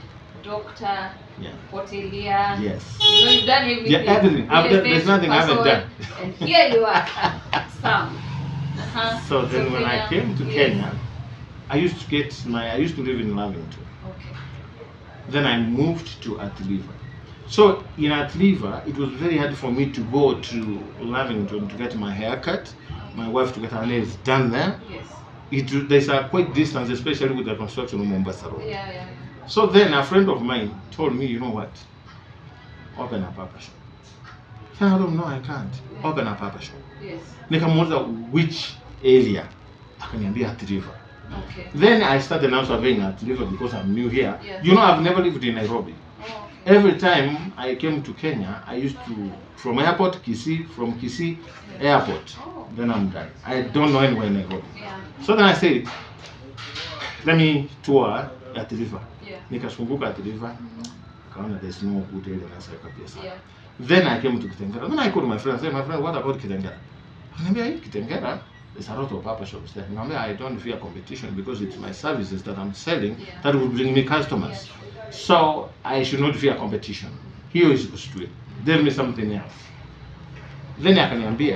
[SPEAKER 2] Doctor,
[SPEAKER 1] Yeah.
[SPEAKER 2] hotelier.
[SPEAKER 1] Yes.
[SPEAKER 2] You know, you've done everything.
[SPEAKER 1] Yeah, everything. I've
[SPEAKER 2] Real
[SPEAKER 1] done- there's
[SPEAKER 2] estate
[SPEAKER 1] nothing I haven't
[SPEAKER 2] person,
[SPEAKER 1] done.
[SPEAKER 2] And here you are, Sam. Uh-huh.
[SPEAKER 1] So then when I
[SPEAKER 2] Kenya-
[SPEAKER 1] came to
[SPEAKER 2] yes.
[SPEAKER 1] Kenya, I used to get my, I used to live in Lavington.
[SPEAKER 2] Okay.
[SPEAKER 1] Then I moved to Atliva. So in Atliva, it was very hard for me to go to Lavington to get my hair cut, my wife to get her nails done there.
[SPEAKER 2] Yes.
[SPEAKER 1] It, there's a quite distance, especially with the construction of Mombasa Road.
[SPEAKER 2] Yeah, yeah,
[SPEAKER 1] So then a friend of mine told me, you know what? Open a papa shop. I said, I don't know, I can't. Open a papa shop.
[SPEAKER 2] yeah. Yes.
[SPEAKER 1] Nikamuuliza which area? Akaniambia Athi River.
[SPEAKER 2] Okay.
[SPEAKER 1] Then I started now surveying Athi River because I'm new here.
[SPEAKER 2] Yeah.
[SPEAKER 1] You know, I've never lived in Nairobi.
[SPEAKER 2] Oh, okay.
[SPEAKER 1] Every time I came to Kenya, I used to, from airport, Kisii, from Kisii, airport.
[SPEAKER 2] Oh,
[SPEAKER 1] Then I'm done. I don't know anywhere in Nairobi.
[SPEAKER 2] yeah,
[SPEAKER 1] So then I said, let me tour Athi River.
[SPEAKER 2] yeah.
[SPEAKER 1] Nikazunguka Athi River.
[SPEAKER 2] Mhm.
[SPEAKER 1] Kaona there's no good area nasaweka pesa.
[SPEAKER 2] Yeah.
[SPEAKER 1] Then I came to Kitengela. Then I called my friend. I said, my friend, what about Kitengela? Akaniambia, hii Kitengela, there's a lot of papa shops there. Nikamwambia, I don't fear competition because it's my services that I'm selling
[SPEAKER 2] Yeah.
[SPEAKER 1] that will bring me customers. So I should not fear competition. Hiyo is straight. Tell me something else. Then akaniambia,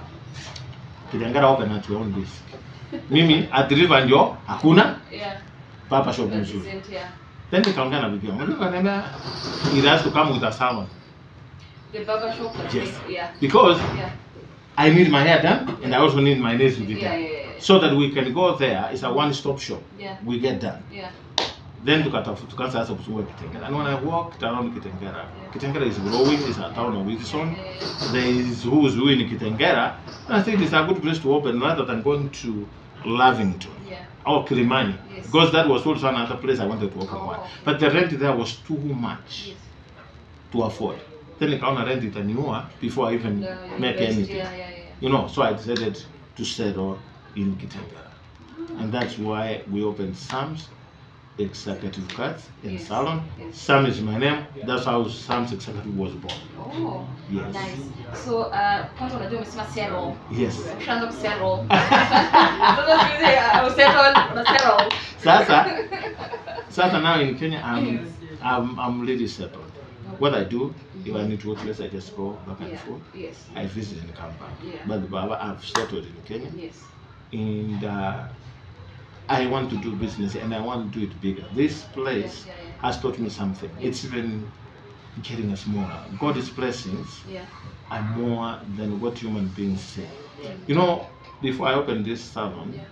[SPEAKER 1] Kitengela open at your own risk. Mimi at River ndio hakuna
[SPEAKER 2] Yeah.
[SPEAKER 1] papa shop
[SPEAKER 2] That
[SPEAKER 1] nzuri.
[SPEAKER 2] isn't, yeah.
[SPEAKER 1] Then nikaongea na bibi yangu. Bibi akaniambia, it has to come with a salon.
[SPEAKER 2] The barber shop. that
[SPEAKER 1] Yes.
[SPEAKER 2] is- Yeah.
[SPEAKER 1] Because
[SPEAKER 2] Yeah.
[SPEAKER 1] I need my hair done and I also need my nails to be
[SPEAKER 2] Yeah,
[SPEAKER 1] done.
[SPEAKER 2] yeah, yeah.
[SPEAKER 1] So that we can go there, it's a one-stop shop.
[SPEAKER 2] Yeah.
[SPEAKER 1] We get done.
[SPEAKER 2] Yeah.
[SPEAKER 1] Then tukatafu- tukaanza sasa kuzunguka Kitengela. And when I walked around Kitengela,
[SPEAKER 2] Yeah.
[SPEAKER 1] Kitengela is growing, it's a town of Wilson.
[SPEAKER 2] Yeah, yeah,
[SPEAKER 1] There is who's who in Kitengela. And I think it's a good place to open rather than going to Lavington
[SPEAKER 2] yeah.
[SPEAKER 1] or Kilimani.
[SPEAKER 2] Yes.
[SPEAKER 1] Because that was also another place I wanted to open
[SPEAKER 2] Oh,
[SPEAKER 1] one.
[SPEAKER 2] okay.
[SPEAKER 1] But the rent there was too much
[SPEAKER 2] Yes.
[SPEAKER 1] to afford. Then nikaona rent itaniua before I even
[SPEAKER 2] The
[SPEAKER 1] make
[SPEAKER 2] invest-
[SPEAKER 1] anything.
[SPEAKER 2] Yeah, yeah, yeah.
[SPEAKER 1] You know, so I decided to settle in Kitengela. And that's why we opened Sam's Executive Cuts in
[SPEAKER 2] Yes,
[SPEAKER 1] Salon.
[SPEAKER 2] yes.
[SPEAKER 1] Sam is my name. That's how Sam's Executive was born.
[SPEAKER 2] Oh,
[SPEAKER 1] Yes.
[SPEAKER 2] nice. So, uh, kwanza unajua umesema settle.
[SPEAKER 1] Yes.
[SPEAKER 2] Ushaanza kusettle. Sasa siku hizi, uh, usettle, una settle.
[SPEAKER 1] Sasa, sasa now in Kenya, I'm,
[SPEAKER 2] Yes.
[SPEAKER 1] I'm, I'm really settled. What I do, if I need to work less, I just go back and
[SPEAKER 2] Yeah.
[SPEAKER 1] forth.
[SPEAKER 2] Yes.
[SPEAKER 1] I visit and come back.
[SPEAKER 2] Yeah.
[SPEAKER 1] But Baba, I've settled in Kenya.
[SPEAKER 2] Yes.
[SPEAKER 1] and uh, I want to do business and I want to do it bigger. This place
[SPEAKER 2] Yeah, yeah, yeah.
[SPEAKER 1] has taught me something.
[SPEAKER 2] Yeah.
[SPEAKER 1] It's even getting us more. God's blessings
[SPEAKER 2] Yeah.
[SPEAKER 1] are more than what human beings say.
[SPEAKER 2] Yeah.
[SPEAKER 1] You know, before I opened this salon,
[SPEAKER 2] Yeah.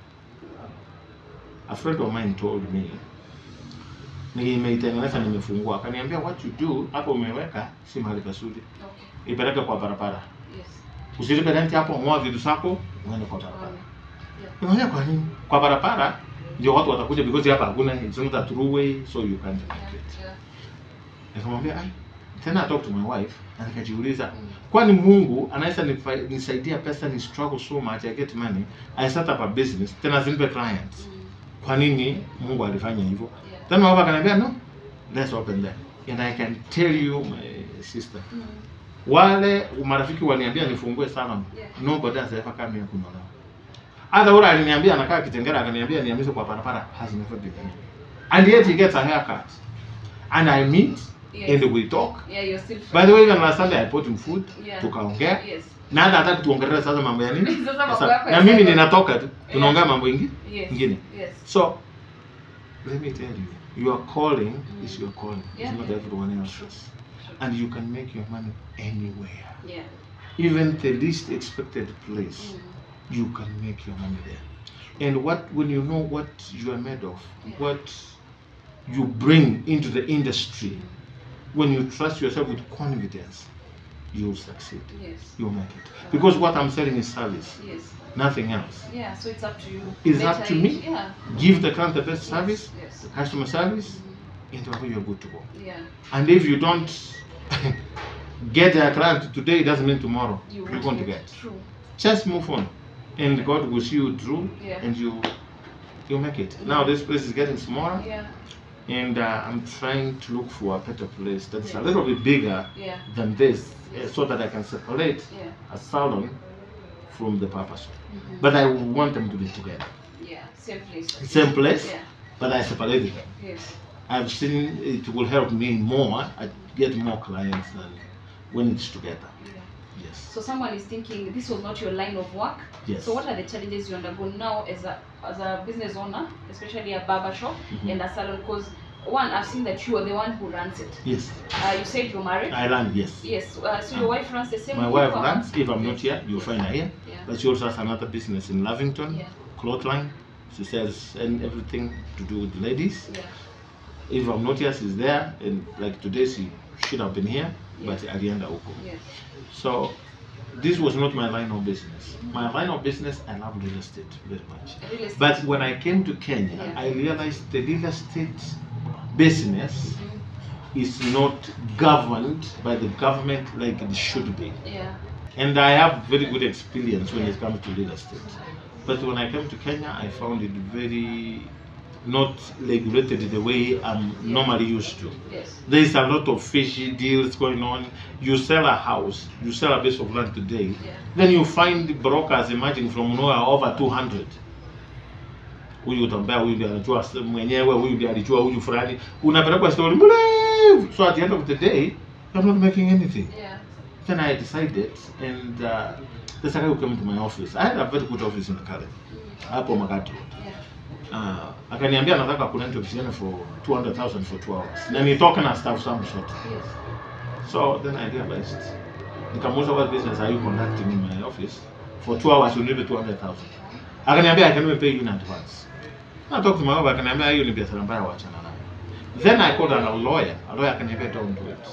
[SPEAKER 1] a friend of mine told me nimeitengeneza nimefungua, akaniambia what you do hapo umeweka si mahali pazuri,
[SPEAKER 2] Okay.
[SPEAKER 1] ipeleke kwa barabara,
[SPEAKER 2] Yes.
[SPEAKER 1] usilipe rent hapo, ngoa vitu zako uende kwa barabara.
[SPEAKER 2] Um, yeah.
[SPEAKER 1] Unaona kwa nini? Kwa barabara ndio watu watakuja because hapa hakuna it's not a true way so you can't
[SPEAKER 2] Yeah.
[SPEAKER 1] make it.
[SPEAKER 2] Yeah.
[SPEAKER 1] Nikamwambia ai tena I talked to my wife na nikajiuliza
[SPEAKER 2] Mm.
[SPEAKER 1] kwani Mungu anaweza nifa- nisaidia pesa ni struggle so much I get money I set up a business tena zinipe clients.
[SPEAKER 2] Mm.
[SPEAKER 1] Kwa nini Mungu alifanya hivyo?
[SPEAKER 2] Yeah.
[SPEAKER 1] Then my wife akaniambia no let's open there. And I can tell you my sister
[SPEAKER 2] Mm.
[SPEAKER 1] wale marafiki waniambia nifungue salon
[SPEAKER 2] Yeah.
[SPEAKER 1] nobody has ever come here kunyolewa hata ule aliniambia anakaa kitengera akaniambia niamishe kwa barabara has never been here and yet he gets a haircut and i meet
[SPEAKER 2] Yes.
[SPEAKER 1] and we talk
[SPEAKER 2] Yeah, you're still
[SPEAKER 1] by the way even last Sunday i bought him food
[SPEAKER 2] Yeah.
[SPEAKER 1] tukaongea
[SPEAKER 2] Yes.
[SPEAKER 1] na hata hataki tuongelee sasa mambo ya nini
[SPEAKER 2] Sasa mambo
[SPEAKER 1] Sasa,
[SPEAKER 2] yako ya
[SPEAKER 1] na mimi
[SPEAKER 2] sasa.
[SPEAKER 1] ninatoka tu tunaongea mambo ingi
[SPEAKER 2] Yes.
[SPEAKER 1] ingine
[SPEAKER 2] Yes.
[SPEAKER 1] so let me tell you your calling
[SPEAKER 2] Mm.
[SPEAKER 1] is your calling
[SPEAKER 2] Yeah,
[SPEAKER 1] it's not
[SPEAKER 2] yeah.
[SPEAKER 1] everyone else's and you can make your money anywhere
[SPEAKER 2] Yeah.
[SPEAKER 1] even the least expected place
[SPEAKER 2] Mm.
[SPEAKER 1] you can make your money there and what when you know what you are made of
[SPEAKER 2] Yeah.
[SPEAKER 1] what you bring into the industry when you trust yourself with confidence you'll succeed
[SPEAKER 2] Yes.
[SPEAKER 1] you'll make it because what i'm selling is service
[SPEAKER 2] Yes.
[SPEAKER 1] nothing else
[SPEAKER 2] Yeah. So it's up to you.
[SPEAKER 1] It's
[SPEAKER 2] Better
[SPEAKER 1] up to
[SPEAKER 2] it-
[SPEAKER 1] me.
[SPEAKER 2] Yeah.
[SPEAKER 1] give the client the best service
[SPEAKER 2] Yes.
[SPEAKER 1] the customer service
[SPEAKER 2] Mhm.
[SPEAKER 1] and you're good to go
[SPEAKER 2] Yeah.
[SPEAKER 1] and if you don't get a client today doesn't mean tomorrow
[SPEAKER 2] You
[SPEAKER 1] you're
[SPEAKER 2] won't
[SPEAKER 1] going to
[SPEAKER 2] get-
[SPEAKER 1] get
[SPEAKER 2] True.
[SPEAKER 1] just move on and god will see you through
[SPEAKER 2] Yeah.
[SPEAKER 1] and you you make it now this place is getting smaller
[SPEAKER 2] Yeah.
[SPEAKER 1] and uh, i'm trying to look for a better place that's
[SPEAKER 2] Yeah.
[SPEAKER 1] a little bit bigger
[SPEAKER 2] Yeah.
[SPEAKER 1] than this uh, so that i can separate
[SPEAKER 2] Yeah.
[SPEAKER 1] a salon from the purpose
[SPEAKER 2] Mhm.
[SPEAKER 1] but i want them to be together
[SPEAKER 2] Yeah. Same place.
[SPEAKER 1] same place
[SPEAKER 2] Yeah.
[SPEAKER 1] but i separated them
[SPEAKER 2] Yes.
[SPEAKER 1] i've seen it will help me more i get more clients than when it's together
[SPEAKER 2] Yeah.
[SPEAKER 1] yes
[SPEAKER 2] So someone is thinking this was not your line of work.
[SPEAKER 1] yes
[SPEAKER 2] So what are the challenges you undergo now as a as a business owner, especially a barber shop
[SPEAKER 1] Mhm.
[SPEAKER 2] and a salon? Because one, I've seen that you are the one who runs it.
[SPEAKER 1] yes
[SPEAKER 2] Uh, you said you're married.
[SPEAKER 1] i learned yes
[SPEAKER 2] Yes. Uh, so your wife runs the same.
[SPEAKER 1] my
[SPEAKER 2] thing
[SPEAKER 1] wife
[SPEAKER 2] for her?
[SPEAKER 1] runs if i'm not
[SPEAKER 2] Yes.
[SPEAKER 1] here you'll
[SPEAKER 2] Yes.
[SPEAKER 1] find her here
[SPEAKER 2] Yeah.
[SPEAKER 1] but she also has another business in lavington
[SPEAKER 2] Yeah.
[SPEAKER 1] clothesline she sells and everything to do with ladies
[SPEAKER 2] Yeah.
[SPEAKER 1] if I'm not here, she's there, and like today she should have been here, but alienda huko.
[SPEAKER 2] Yes.
[SPEAKER 1] So this was not my line of business. My line of business, I love real estate very much.
[SPEAKER 2] Real estate.
[SPEAKER 1] But when I came to Kenya,
[SPEAKER 2] Yeah.
[SPEAKER 1] I realized the real estate business
[SPEAKER 2] Mhm.
[SPEAKER 1] is not governed by the government like it should be.
[SPEAKER 2] Yeah.
[SPEAKER 1] And I have very good experience when it comes to real estate. But when I came to Kenya, I found it very not regulated the way I'm normally used to.
[SPEAKER 2] Yes.
[SPEAKER 1] There is a lot of fishy deals going on. You sell a house, you sell a piece of land today,
[SPEAKER 2] Yeah.
[SPEAKER 1] then you find brokers emerging from nowhere over 200. Huyu utambea huyu ndiye anajua s- mwenyewe, huyu ndiye alijua huyu fulani. Unapelekwa story mrefu. So at the end of the day, you're not making anything.
[SPEAKER 2] Yeah.
[SPEAKER 1] Then I decided, and uh, there's a guy who came to my office. I had a very good office in Kale, hapo Makati Road.
[SPEAKER 2] Yeah.
[SPEAKER 1] Uh, akaniambia nataka kurent office yake for 200,000 for 2 hours. Na nitoke na staff zangu zote.
[SPEAKER 2] Yes.
[SPEAKER 1] So then I realized, nikamuuliza what business are you conducting in my office? for two hours you need 200,000 akaniambia I can even pay you in advance I talked to my wife akaniambia hiyo ni biashara mbaya wachana nayo then I called a lawyer a lawyer akaniambia don't do it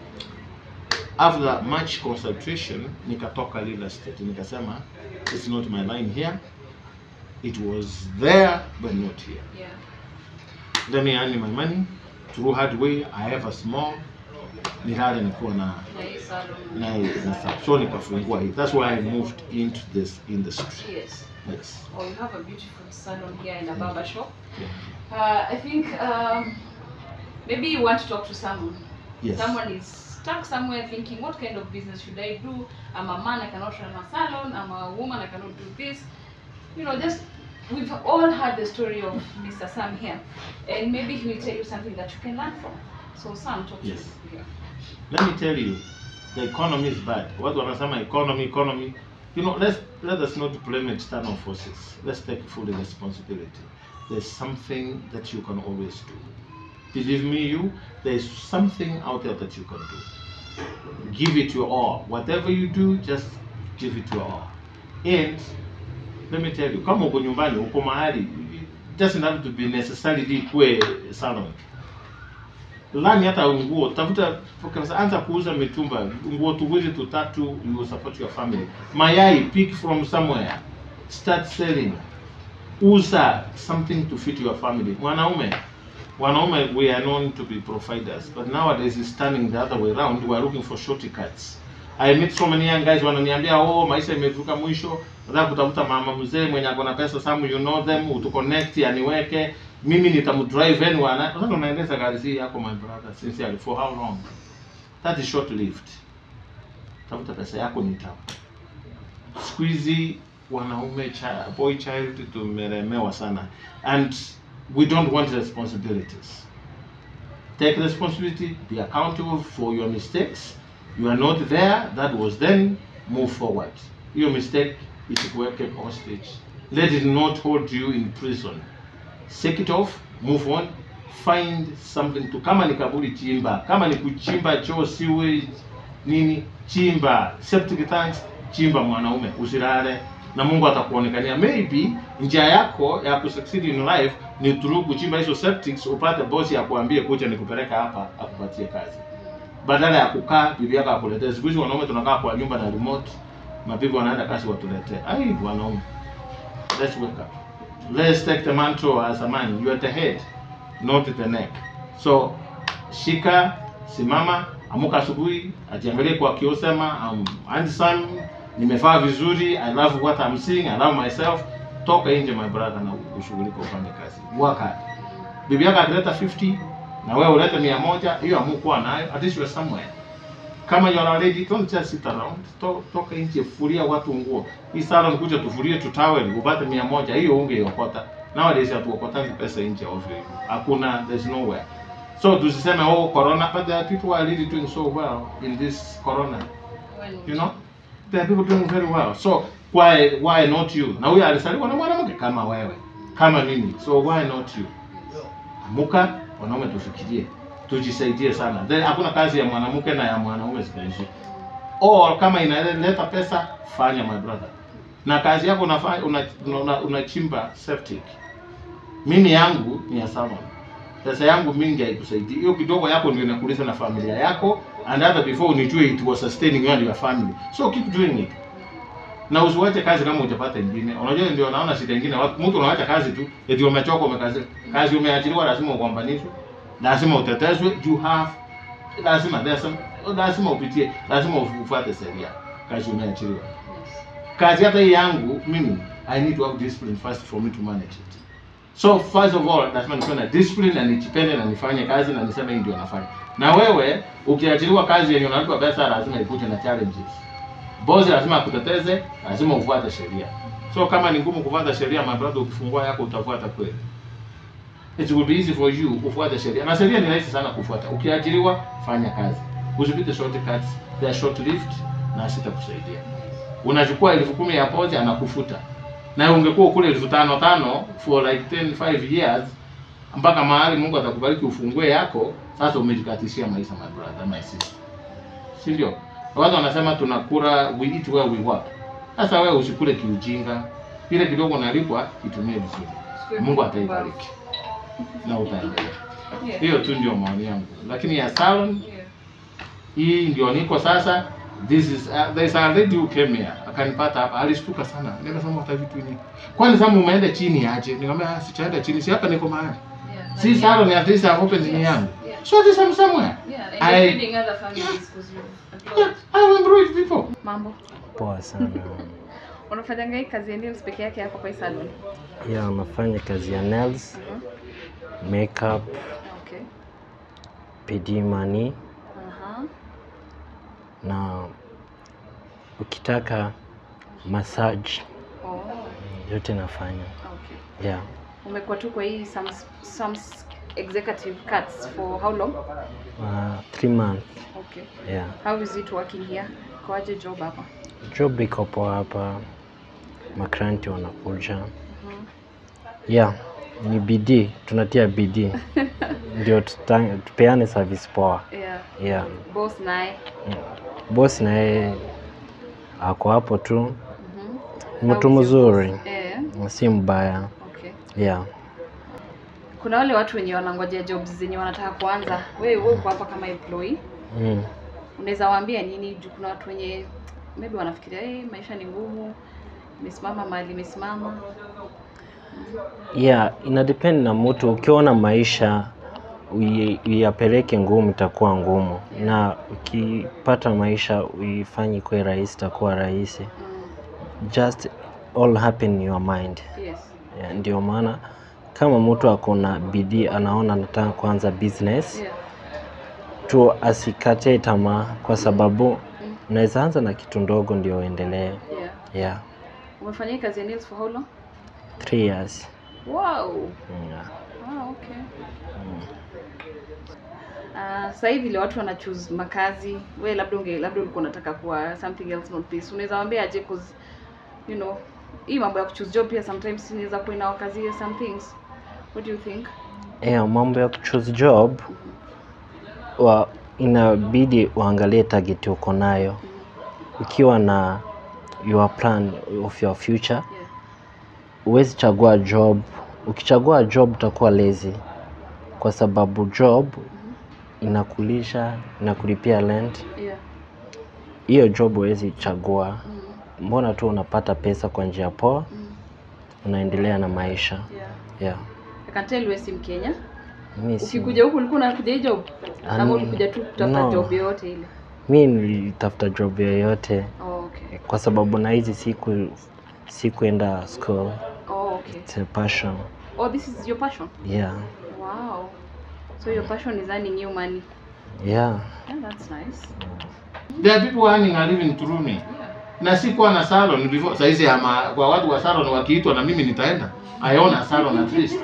[SPEAKER 1] after much concentration nikatoka real estate nikasema it's not my line here it was there but not here
[SPEAKER 2] Yeah.
[SPEAKER 1] let me earn my money through hard way i have a small nilale nikuwa na
[SPEAKER 2] Na hii salon.
[SPEAKER 1] na na stuff. so nikafungua hii that's why i moved into this industry
[SPEAKER 2] Yes.
[SPEAKER 1] yes
[SPEAKER 2] Oh, you have a beautiful salon here and a barber shop.
[SPEAKER 1] Yeah.
[SPEAKER 2] Uh, I think um, maybe you want to talk to someone.
[SPEAKER 1] yes
[SPEAKER 2] Someone is stuck somewhere thinking, what kind of business should I do? I'm a man, I cannot run a salon. I'm a woman, I cannot do this. You know, just we've all heard the story of Mr. Sam here, and maybe he will tell you something that you can learn from. So, Sam, talk
[SPEAKER 1] Yes.
[SPEAKER 2] to you here.
[SPEAKER 1] let me tell you the economy is bad watu wanasema economy economy you know let's let us not blame external forces let's take full responsibility there's something that you can always do believe me you there's something out there that you can do give it your all whatever you do just give it your all and let me tell you kama uko nyumbani uko mahali it doesn't have to be necessarily kuwe salon lani hata nguo tafuta kabisa, anza kuuza mitumba nguo tuwili tutatu you will support your family mayai pick from somewhere start selling uza something to fit your family mwanaume wanaume we are known to be providers but nowadays it's turning the other way around we are looking for shortcuts I meet so many young guys wananiambia oh maisha imevuka mwisho nataka kutafuta mama mzee mwenye ako na pesa some you know them utuconnect aniweke mimi nitamdrive and wana sasa unaendesha gari hii yako my brother sincerely for how long that is short lived tafuta pesa yako ni tamu siku hizi wanaume cha, boy child tumelemewa sana and we don't want responsibilities take responsibility be accountable for your mistakes you are not there that was then move forward your mistake isikuweke hostage let it not hold you in prison shake it off move on find something to kama ni kaburi chimba kama ni kuchimba choo sewage nini chimba septic tanks chimba mwanaume usilale na mungu atakuonekania maybe njia yako ya kusucceed in life ni through kuchimba hizo septics upate bosi akuambie kuja nikupeleka hapa akupatie kazi badala ya kukaa bibi yako akuletee siku hizi wanaume tunakaa kwa nyumba na remote mabibi wanaenda kazi watuletee ai wanaume let's wake up let's take the mantle as a man you are the head not the neck so shika simama amuka asubuhi ajiangalie kwa kioo sema I'm handsome nimevaa vizuri i love what I'm seeing i love myself toka nje my brother na ushughulike ufanye kazi work hard bibi yako akileta 50 na wewe ulete mia moja hiyo amukuwa nayo at least you are somewhere kama you are a lady don't just sit around to, toka nje furia watu nguo hii salon kuja tufurie tutawel upate mia moja hiyo ungeiokota nowadays hatuokotangi pesa nje ovyo hivyo hakuna there's nowhere so tusiseme oh corona but there are people who are really doing so well in this corona
[SPEAKER 2] When
[SPEAKER 1] you know there are people doing very well so why why not you na huyo alisaliwa na mwanamke kama wewe kama mimi so why not you amuka wanaume tufikirie tujisaidie sana then hakuna kazi ya mwanamke na ya mwanaume siku hizi or kama inaleta pesa fanya my brother na kazi yako unafanya unachimba una, unachimba septic mimi yangu ni ya salon pesa yangu mingi haikusaidii hiyo kidogo yako ndio inakulisha na familia yako and hata before unijue it was sustaining you and your family so keep doing it na usiwache kazi kama hujapata ingine unajua ndio naona shida ingine watu mtu unaacha kazi tu eti umechoka umekazi kazi umeachiliwa lazima ugombanishwe lazima utetezwe you have lazima there's some lazima upitie lazima ufuate sheria kazi umeachiliwa
[SPEAKER 2] yes.
[SPEAKER 1] kazi hata hii yangu mimi i need to have discipline first for me to manage it so first of all lazima nikuwe na discipline na nijipende na nifanye kazi na niseme hii ndio nafanya na wewe ukiachiliwa kazi yenye unalipa pesa lazima ikuje na challenges bosi lazima akuteteze lazima ufuate sheria so kama ni ngumu kufuata sheria my brother ukifungua yako utafuata kweli it will be easy for you kufuata sheria na sheria ni rahisi sana kufuata ukiajiriwa fanya kazi usipite shortcuts they are short lived na sitakusaidia unachukua elfu kumi ya pochi anakufuta na ungekuwa kule elfu tano tano for like 10 5 years mpaka mahali Mungu atakubariki ufungue yako sasa umejikatishia maisha my brother my sister si ndio watu wanasema tunakula we eat where we work Sasa wewe usikule kiujinga, ile kidogo nalipwa itumie vizuri, Mungu ataibariki na utaendelea.
[SPEAKER 2] Yeah.
[SPEAKER 1] Hiyo tu ndio maoni yangu, lakini ya salon
[SPEAKER 2] Yeah.
[SPEAKER 1] hii ndio niko sasa. This is uh, there is a lady who came here akanipata hapa, alishtuka sana, nikasema hata vitu ni kwani sasa umeenda chini aje? Nikamwambia "Ah, sichaenda chini, si hapa niko mahali,
[SPEAKER 2] Yeah.
[SPEAKER 1] si salon at least I've opened ni yangu,
[SPEAKER 2] Yeah.
[SPEAKER 1] so this I'm somewhere.
[SPEAKER 2] Yeah, and
[SPEAKER 1] I-
[SPEAKER 2] you're feeding other families because you've
[SPEAKER 1] Yeah,
[SPEAKER 2] employed.
[SPEAKER 1] I will employ people.
[SPEAKER 2] Mambo.
[SPEAKER 3] Poa sana.
[SPEAKER 2] Unafanyanga hii kazi ya nails peke yake hapa kwa hii salon?
[SPEAKER 3] ya unafanya kazi ya nails,
[SPEAKER 2] Mhm.
[SPEAKER 3] makeup,
[SPEAKER 2] Okay.
[SPEAKER 3] PD money
[SPEAKER 2] Aha.
[SPEAKER 3] na ukitaka massage
[SPEAKER 2] Oh.
[SPEAKER 3] yote nafanya.
[SPEAKER 2] Okay.
[SPEAKER 3] Yeah.
[SPEAKER 2] Umekuwa tu kwa hii some some executive cuts for how long?
[SPEAKER 3] Uh, three months.
[SPEAKER 2] Okay.
[SPEAKER 3] Yeah.
[SPEAKER 2] How is it working here? Kwaje job hapa?
[SPEAKER 3] Job iko poa hapa, makranti wanakuja.
[SPEAKER 2] Mhm.
[SPEAKER 3] Yeah, ni bidii, tunatia bidii ndio tuta- tupeane service poa.
[SPEAKER 2] Yeah.
[SPEAKER 3] Yeah.
[SPEAKER 2] Boss naye.
[SPEAKER 3] Boss na yeye ako hapo tu,
[SPEAKER 2] Mhm.
[SPEAKER 3] ni mtu
[SPEAKER 2] How is your
[SPEAKER 3] mzuri,
[SPEAKER 2] boss? Eh.
[SPEAKER 3] si mbaya.
[SPEAKER 2] Okay.
[SPEAKER 3] Yeah.
[SPEAKER 2] Kuna wale watu wenye wanangojea jobs zenye wanataka kuanza. Wewe wewe uko hapa kama employee.
[SPEAKER 3] Mm.
[SPEAKER 2] Unaweza waambia nini? Juu kuna watu wenye maybe wanafikiria hey, maisha ni ngumu, imesimama mahali imesimama.
[SPEAKER 3] Yeah, ina depend na mtu. Ukiona maisha ui- uiyapeleke ngumu, itakuwa ngumu, na ukipata maisha uifanye kuwe rahisi, itakuwa rahisi.
[SPEAKER 2] Mm.
[SPEAKER 3] Just all happen in your mind.
[SPEAKER 2] Yes.
[SPEAKER 3] Yeah, ndio maana kama mtu ako na bidii, anaona anataka kuanza business
[SPEAKER 2] Yeah.
[SPEAKER 3] tu, asikate tamaa, kwa sababu unaweza anza na kitu ndogo ndio uendelee.
[SPEAKER 2] Yeah.
[SPEAKER 3] Yeah,
[SPEAKER 2] Umefanya hii kazi ya nails for how long?
[SPEAKER 3] three years.
[SPEAKER 2] Wow.
[SPEAKER 3] Yeah.
[SPEAKER 2] Ah, okay. Uh, sasa hivi vile watu wana choose makazi, we labda unge labda ulikuwa unataka kuwa something else not this. Unaweza waambia aje cause you know, hii mambo ya kuchoose job pia sometimes inaweza kuwa inawakazia some things. What do you think?
[SPEAKER 3] Yeah, mambo ya kuchoose job wa inabidi uangalie target uko nayo. Ukiwa na your plan of your future,
[SPEAKER 2] Yeah.
[SPEAKER 3] huwezi chagua job. Ukichagua job utakuwa lazy, kwa sababu job inakulisha, inakulipia rent.
[SPEAKER 2] Yeah.
[SPEAKER 3] Hiyo job huwezi chagua.
[SPEAKER 2] Mm.
[SPEAKER 3] Mbona tu unapata pesa kwa njia poa,
[SPEAKER 2] Mm.
[SPEAKER 3] unaendelea na maisha.
[SPEAKER 2] Yeah.
[SPEAKER 3] Yeah.
[SPEAKER 2] I can tell wewe si Mkenya.
[SPEAKER 3] Mi si
[SPEAKER 2] Ukikuja huku ulikuwa unakuja hii job
[SPEAKER 3] Ah,
[SPEAKER 2] ama
[SPEAKER 3] ni-
[SPEAKER 2] ulikuja tu kutafuta
[SPEAKER 3] no.
[SPEAKER 2] job yoyote ile?
[SPEAKER 3] mi nilitafuta job yoyote
[SPEAKER 2] Oh, okay.
[SPEAKER 3] kwa sababu na hizi siku sikuenda school.
[SPEAKER 2] Oh, okay.
[SPEAKER 3] It's a passion.
[SPEAKER 2] Oh, this is your passion.
[SPEAKER 3] Yeah.
[SPEAKER 2] Wow. So your passion is earning you money.
[SPEAKER 3] Yeah.
[SPEAKER 2] Yeah, that's nice.
[SPEAKER 1] There are people earning a living through me.
[SPEAKER 2] Yeah.
[SPEAKER 1] Na sikuwa na salon before. Saizi ama kwa watu wa salon wakiitwa na mimi nitaenda. I own a salon at least.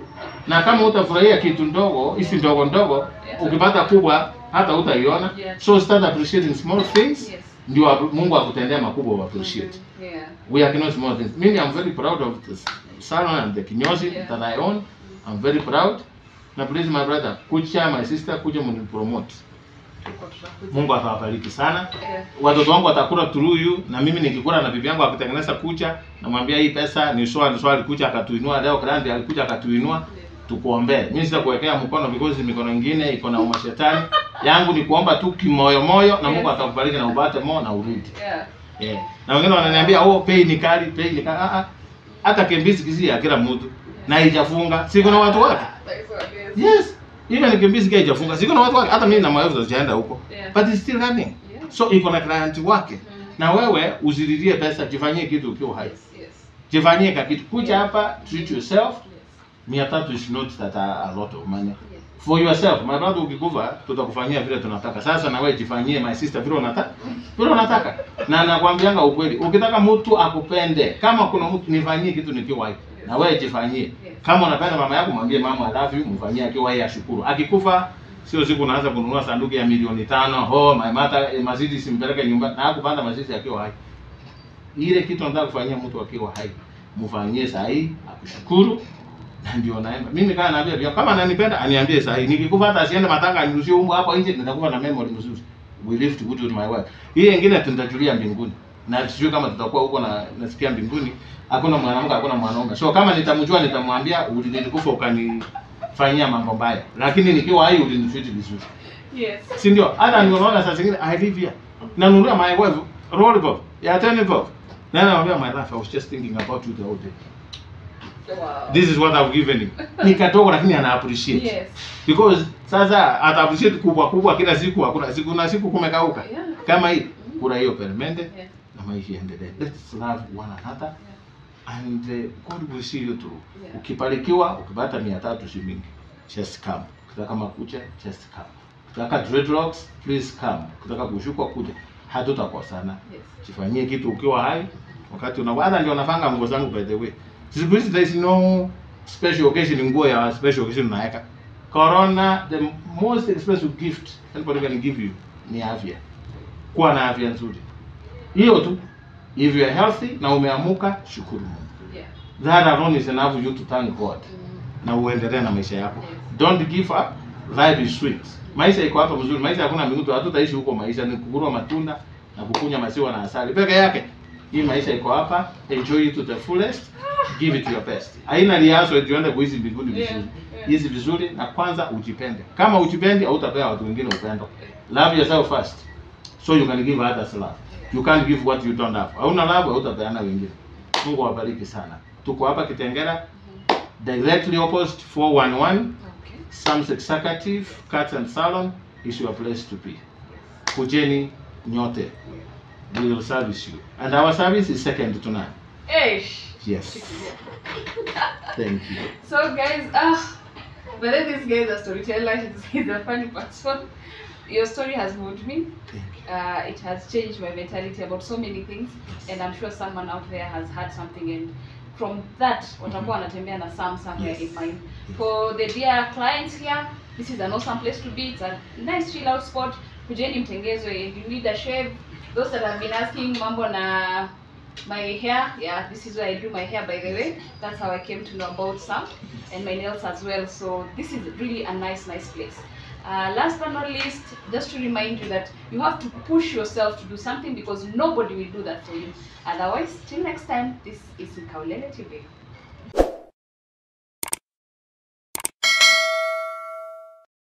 [SPEAKER 1] Na kama utafurahia kitu ndogo, hizi ndogo ndogo, ukipata kubwa hata utaiona.
[SPEAKER 2] Yeah.
[SPEAKER 1] So start appreciating small things.
[SPEAKER 2] Yes.
[SPEAKER 1] Ndio apu- Mungu akutendea makubwa u appreciate.
[SPEAKER 2] Yeah.
[SPEAKER 1] We are cannot small things. Mimi I'm very proud of the salon and the kinyozi
[SPEAKER 2] Yeah.
[SPEAKER 1] that I own. I'm very proud. Na please my brother, kucha my sister, kuja mnipromote.
[SPEAKER 2] Tuko tutakuja.
[SPEAKER 1] Mungu atawabariki sana.
[SPEAKER 2] Yeah.
[SPEAKER 1] Watoto wangu watakula through you, na mimi nikikula na bibi yangu akitengeneza kucha, namwambia hii pesa ni swali ni swali kucha akatuinua leo, Grandi alikuja akatuinua, tukuombee. Mimi sitakuwekea mkono because mikono ingine iko na umashetani. Yangu ni kuomba tu kimoyo moyo na Mungu
[SPEAKER 2] Yes.
[SPEAKER 1] atakubariki na upate mo na urudi.
[SPEAKER 2] Yeah.
[SPEAKER 1] Yeah. Na wengine wananiambia oh, pay ni kali, pay ni kali. Ah ah. Hata kimbizi kisi ya kila mtu na haijafunga. Si kuna watu wake?
[SPEAKER 2] That's what it is.
[SPEAKER 1] Yes. Even kimbizi kia haijafunga. Si kuna watu wake. Hata mimi na maelfu sijaenda huko.
[SPEAKER 2] Yeah.
[SPEAKER 1] But it's still running.
[SPEAKER 2] Yeah.
[SPEAKER 1] So iko na client wake.
[SPEAKER 2] Mm.
[SPEAKER 1] Na wewe usililie pesa, jifanyie kitu ukiwa hai.
[SPEAKER 2] Yes, yes.
[SPEAKER 1] Jifanyie ka kitu. Kuja
[SPEAKER 2] Yeah.
[SPEAKER 1] hapa, treat yourself.
[SPEAKER 2] Yes.
[SPEAKER 1] Mia tatu is not that a, a lot of money.
[SPEAKER 2] Yes.
[SPEAKER 1] For yourself, my brother, ukikufa tutakufanyia vile tunataka. Sasa na wewe jifanyie my sister vile unataka. Vile unataka. Na nakwambianga ukweli, ukitaka mtu akupende, kama kuna mtu nifanyie kitu nikiwa hai. Na wewe jifanyie. Kama unapenda mama yako mwambie mama I love you, mfanyie akiwa hai ashukuru. Akikufa sio siku unaanza kununua sanduku ya milioni tano. Oh, my mother eh, mazidi simpeleke nyumbani. Na hakupanda mazidi akiwa hai. Ile kitu nataka kufanyia mtu akiwa hai, mfanyie saa hii akushukuru na ndio naenda. Mimi kama naambia pia kama ananipenda aniambie saa hii. Nikikufa hata asiende matanga anirushie umbo hapo nje nitakufa na memory mzuri. We live to good with my wife. Hii nyingine tutajulia mbinguni. na sijui kama tutakuwa huko na nasikia mbinguni hakuna mwanamke hakuna mwanaume so kama nitamjua nitamwambia ulinikufa ukanifanyia mambo mbaya lakini nikiwa hai ulinitreat vizuri
[SPEAKER 2] Yes.
[SPEAKER 1] si ndio hata nimeona saa zingine i live here nanunulia my wife roll bob ya 10 bob na namwambia my life i was just thinking about you the whole day
[SPEAKER 2] Wow.
[SPEAKER 1] this is what i've given you nikatoka lakini ana appreciate
[SPEAKER 2] Yes.
[SPEAKER 1] because sasa ata appreciate kubwa kubwa kila siku hakuna siku na siku kumekauka
[SPEAKER 2] Yeah.
[SPEAKER 1] kama hii kuna hiyo permende
[SPEAKER 2] Yeah.
[SPEAKER 1] na maisha iendelee let's love one another and uh, god will see you through
[SPEAKER 2] Yeah.
[SPEAKER 1] ukibarikiwa ukipata mia tatu si mingi just come ukitaka makucha just come ukitaka dreadlocks please come ukitaka kushukwa kuja hatutakosana
[SPEAKER 2] Yes.
[SPEAKER 1] jifanyie kitu ukiwa hai wakati una hata ndio nafanga nguo zangu by the way siku hizi there is no special occasion nguo ya special occasion unaweka corona the most expensive gift anybody can give you ni afya kuwa na afya nzuri hiyo tu if you are healthy na umeamuka shukuru Mungu
[SPEAKER 2] Yeah.
[SPEAKER 1] that alone is enough for you to thank God
[SPEAKER 2] Mm.
[SPEAKER 1] na uendelee na maisha yako
[SPEAKER 2] Yes.
[SPEAKER 1] don't give up life is sweet maisha iko hapa mzuri maisha hakuna mbingu hatutaishi huko maisha ni kukula matunda na kukunywa maziwa na asali peke yake hii maisha iko hapa enjoy it to the fullest give it your best haina liaso tuende kuishi mbinguni
[SPEAKER 2] Yeah,
[SPEAKER 1] vizuri
[SPEAKER 2] yeah.
[SPEAKER 1] hizi vizuri na kwanza ujipende kama ujipendi hautapea watu wengine upendo love yourself first so you can give others love you can't give what you don't have hauna love hautapeana wengine mungu awabariki sana tuko hapa kitengera directly opposite 411
[SPEAKER 2] Okay.
[SPEAKER 1] Sam's Executive Cuts and Salon is your place to be. Kujeni nyote. We will service you. And our service is second to none.
[SPEAKER 2] Eish.
[SPEAKER 1] Yes. Thank you.
[SPEAKER 2] So guys, ah, but then this guy is a storyteller. He's, he's a funny person. Your story has moved me.
[SPEAKER 1] Thank you.
[SPEAKER 2] Uh, it has changed my mentality about so many things, and I'm sure someone out there has had something, and from that, watakuwa wanatembea na some somewhere
[SPEAKER 1] Yes.
[SPEAKER 2] in mind.
[SPEAKER 1] Yes.
[SPEAKER 2] For the dear clients here, this is an awesome place to be. It's a nice chill out spot. Kujeni mtengezwe. If you need a shave, those that have been asking mambo na my hair, yeah, this is where I do my hair by the way. That's how I came to know about Sam and my nails as well. So this is really a nice, nice place. Uh, last but not least, just to remind you that you have to push yourself to do something because nobody will do that for you. Otherwise, till next time, this is Nkaulele TV.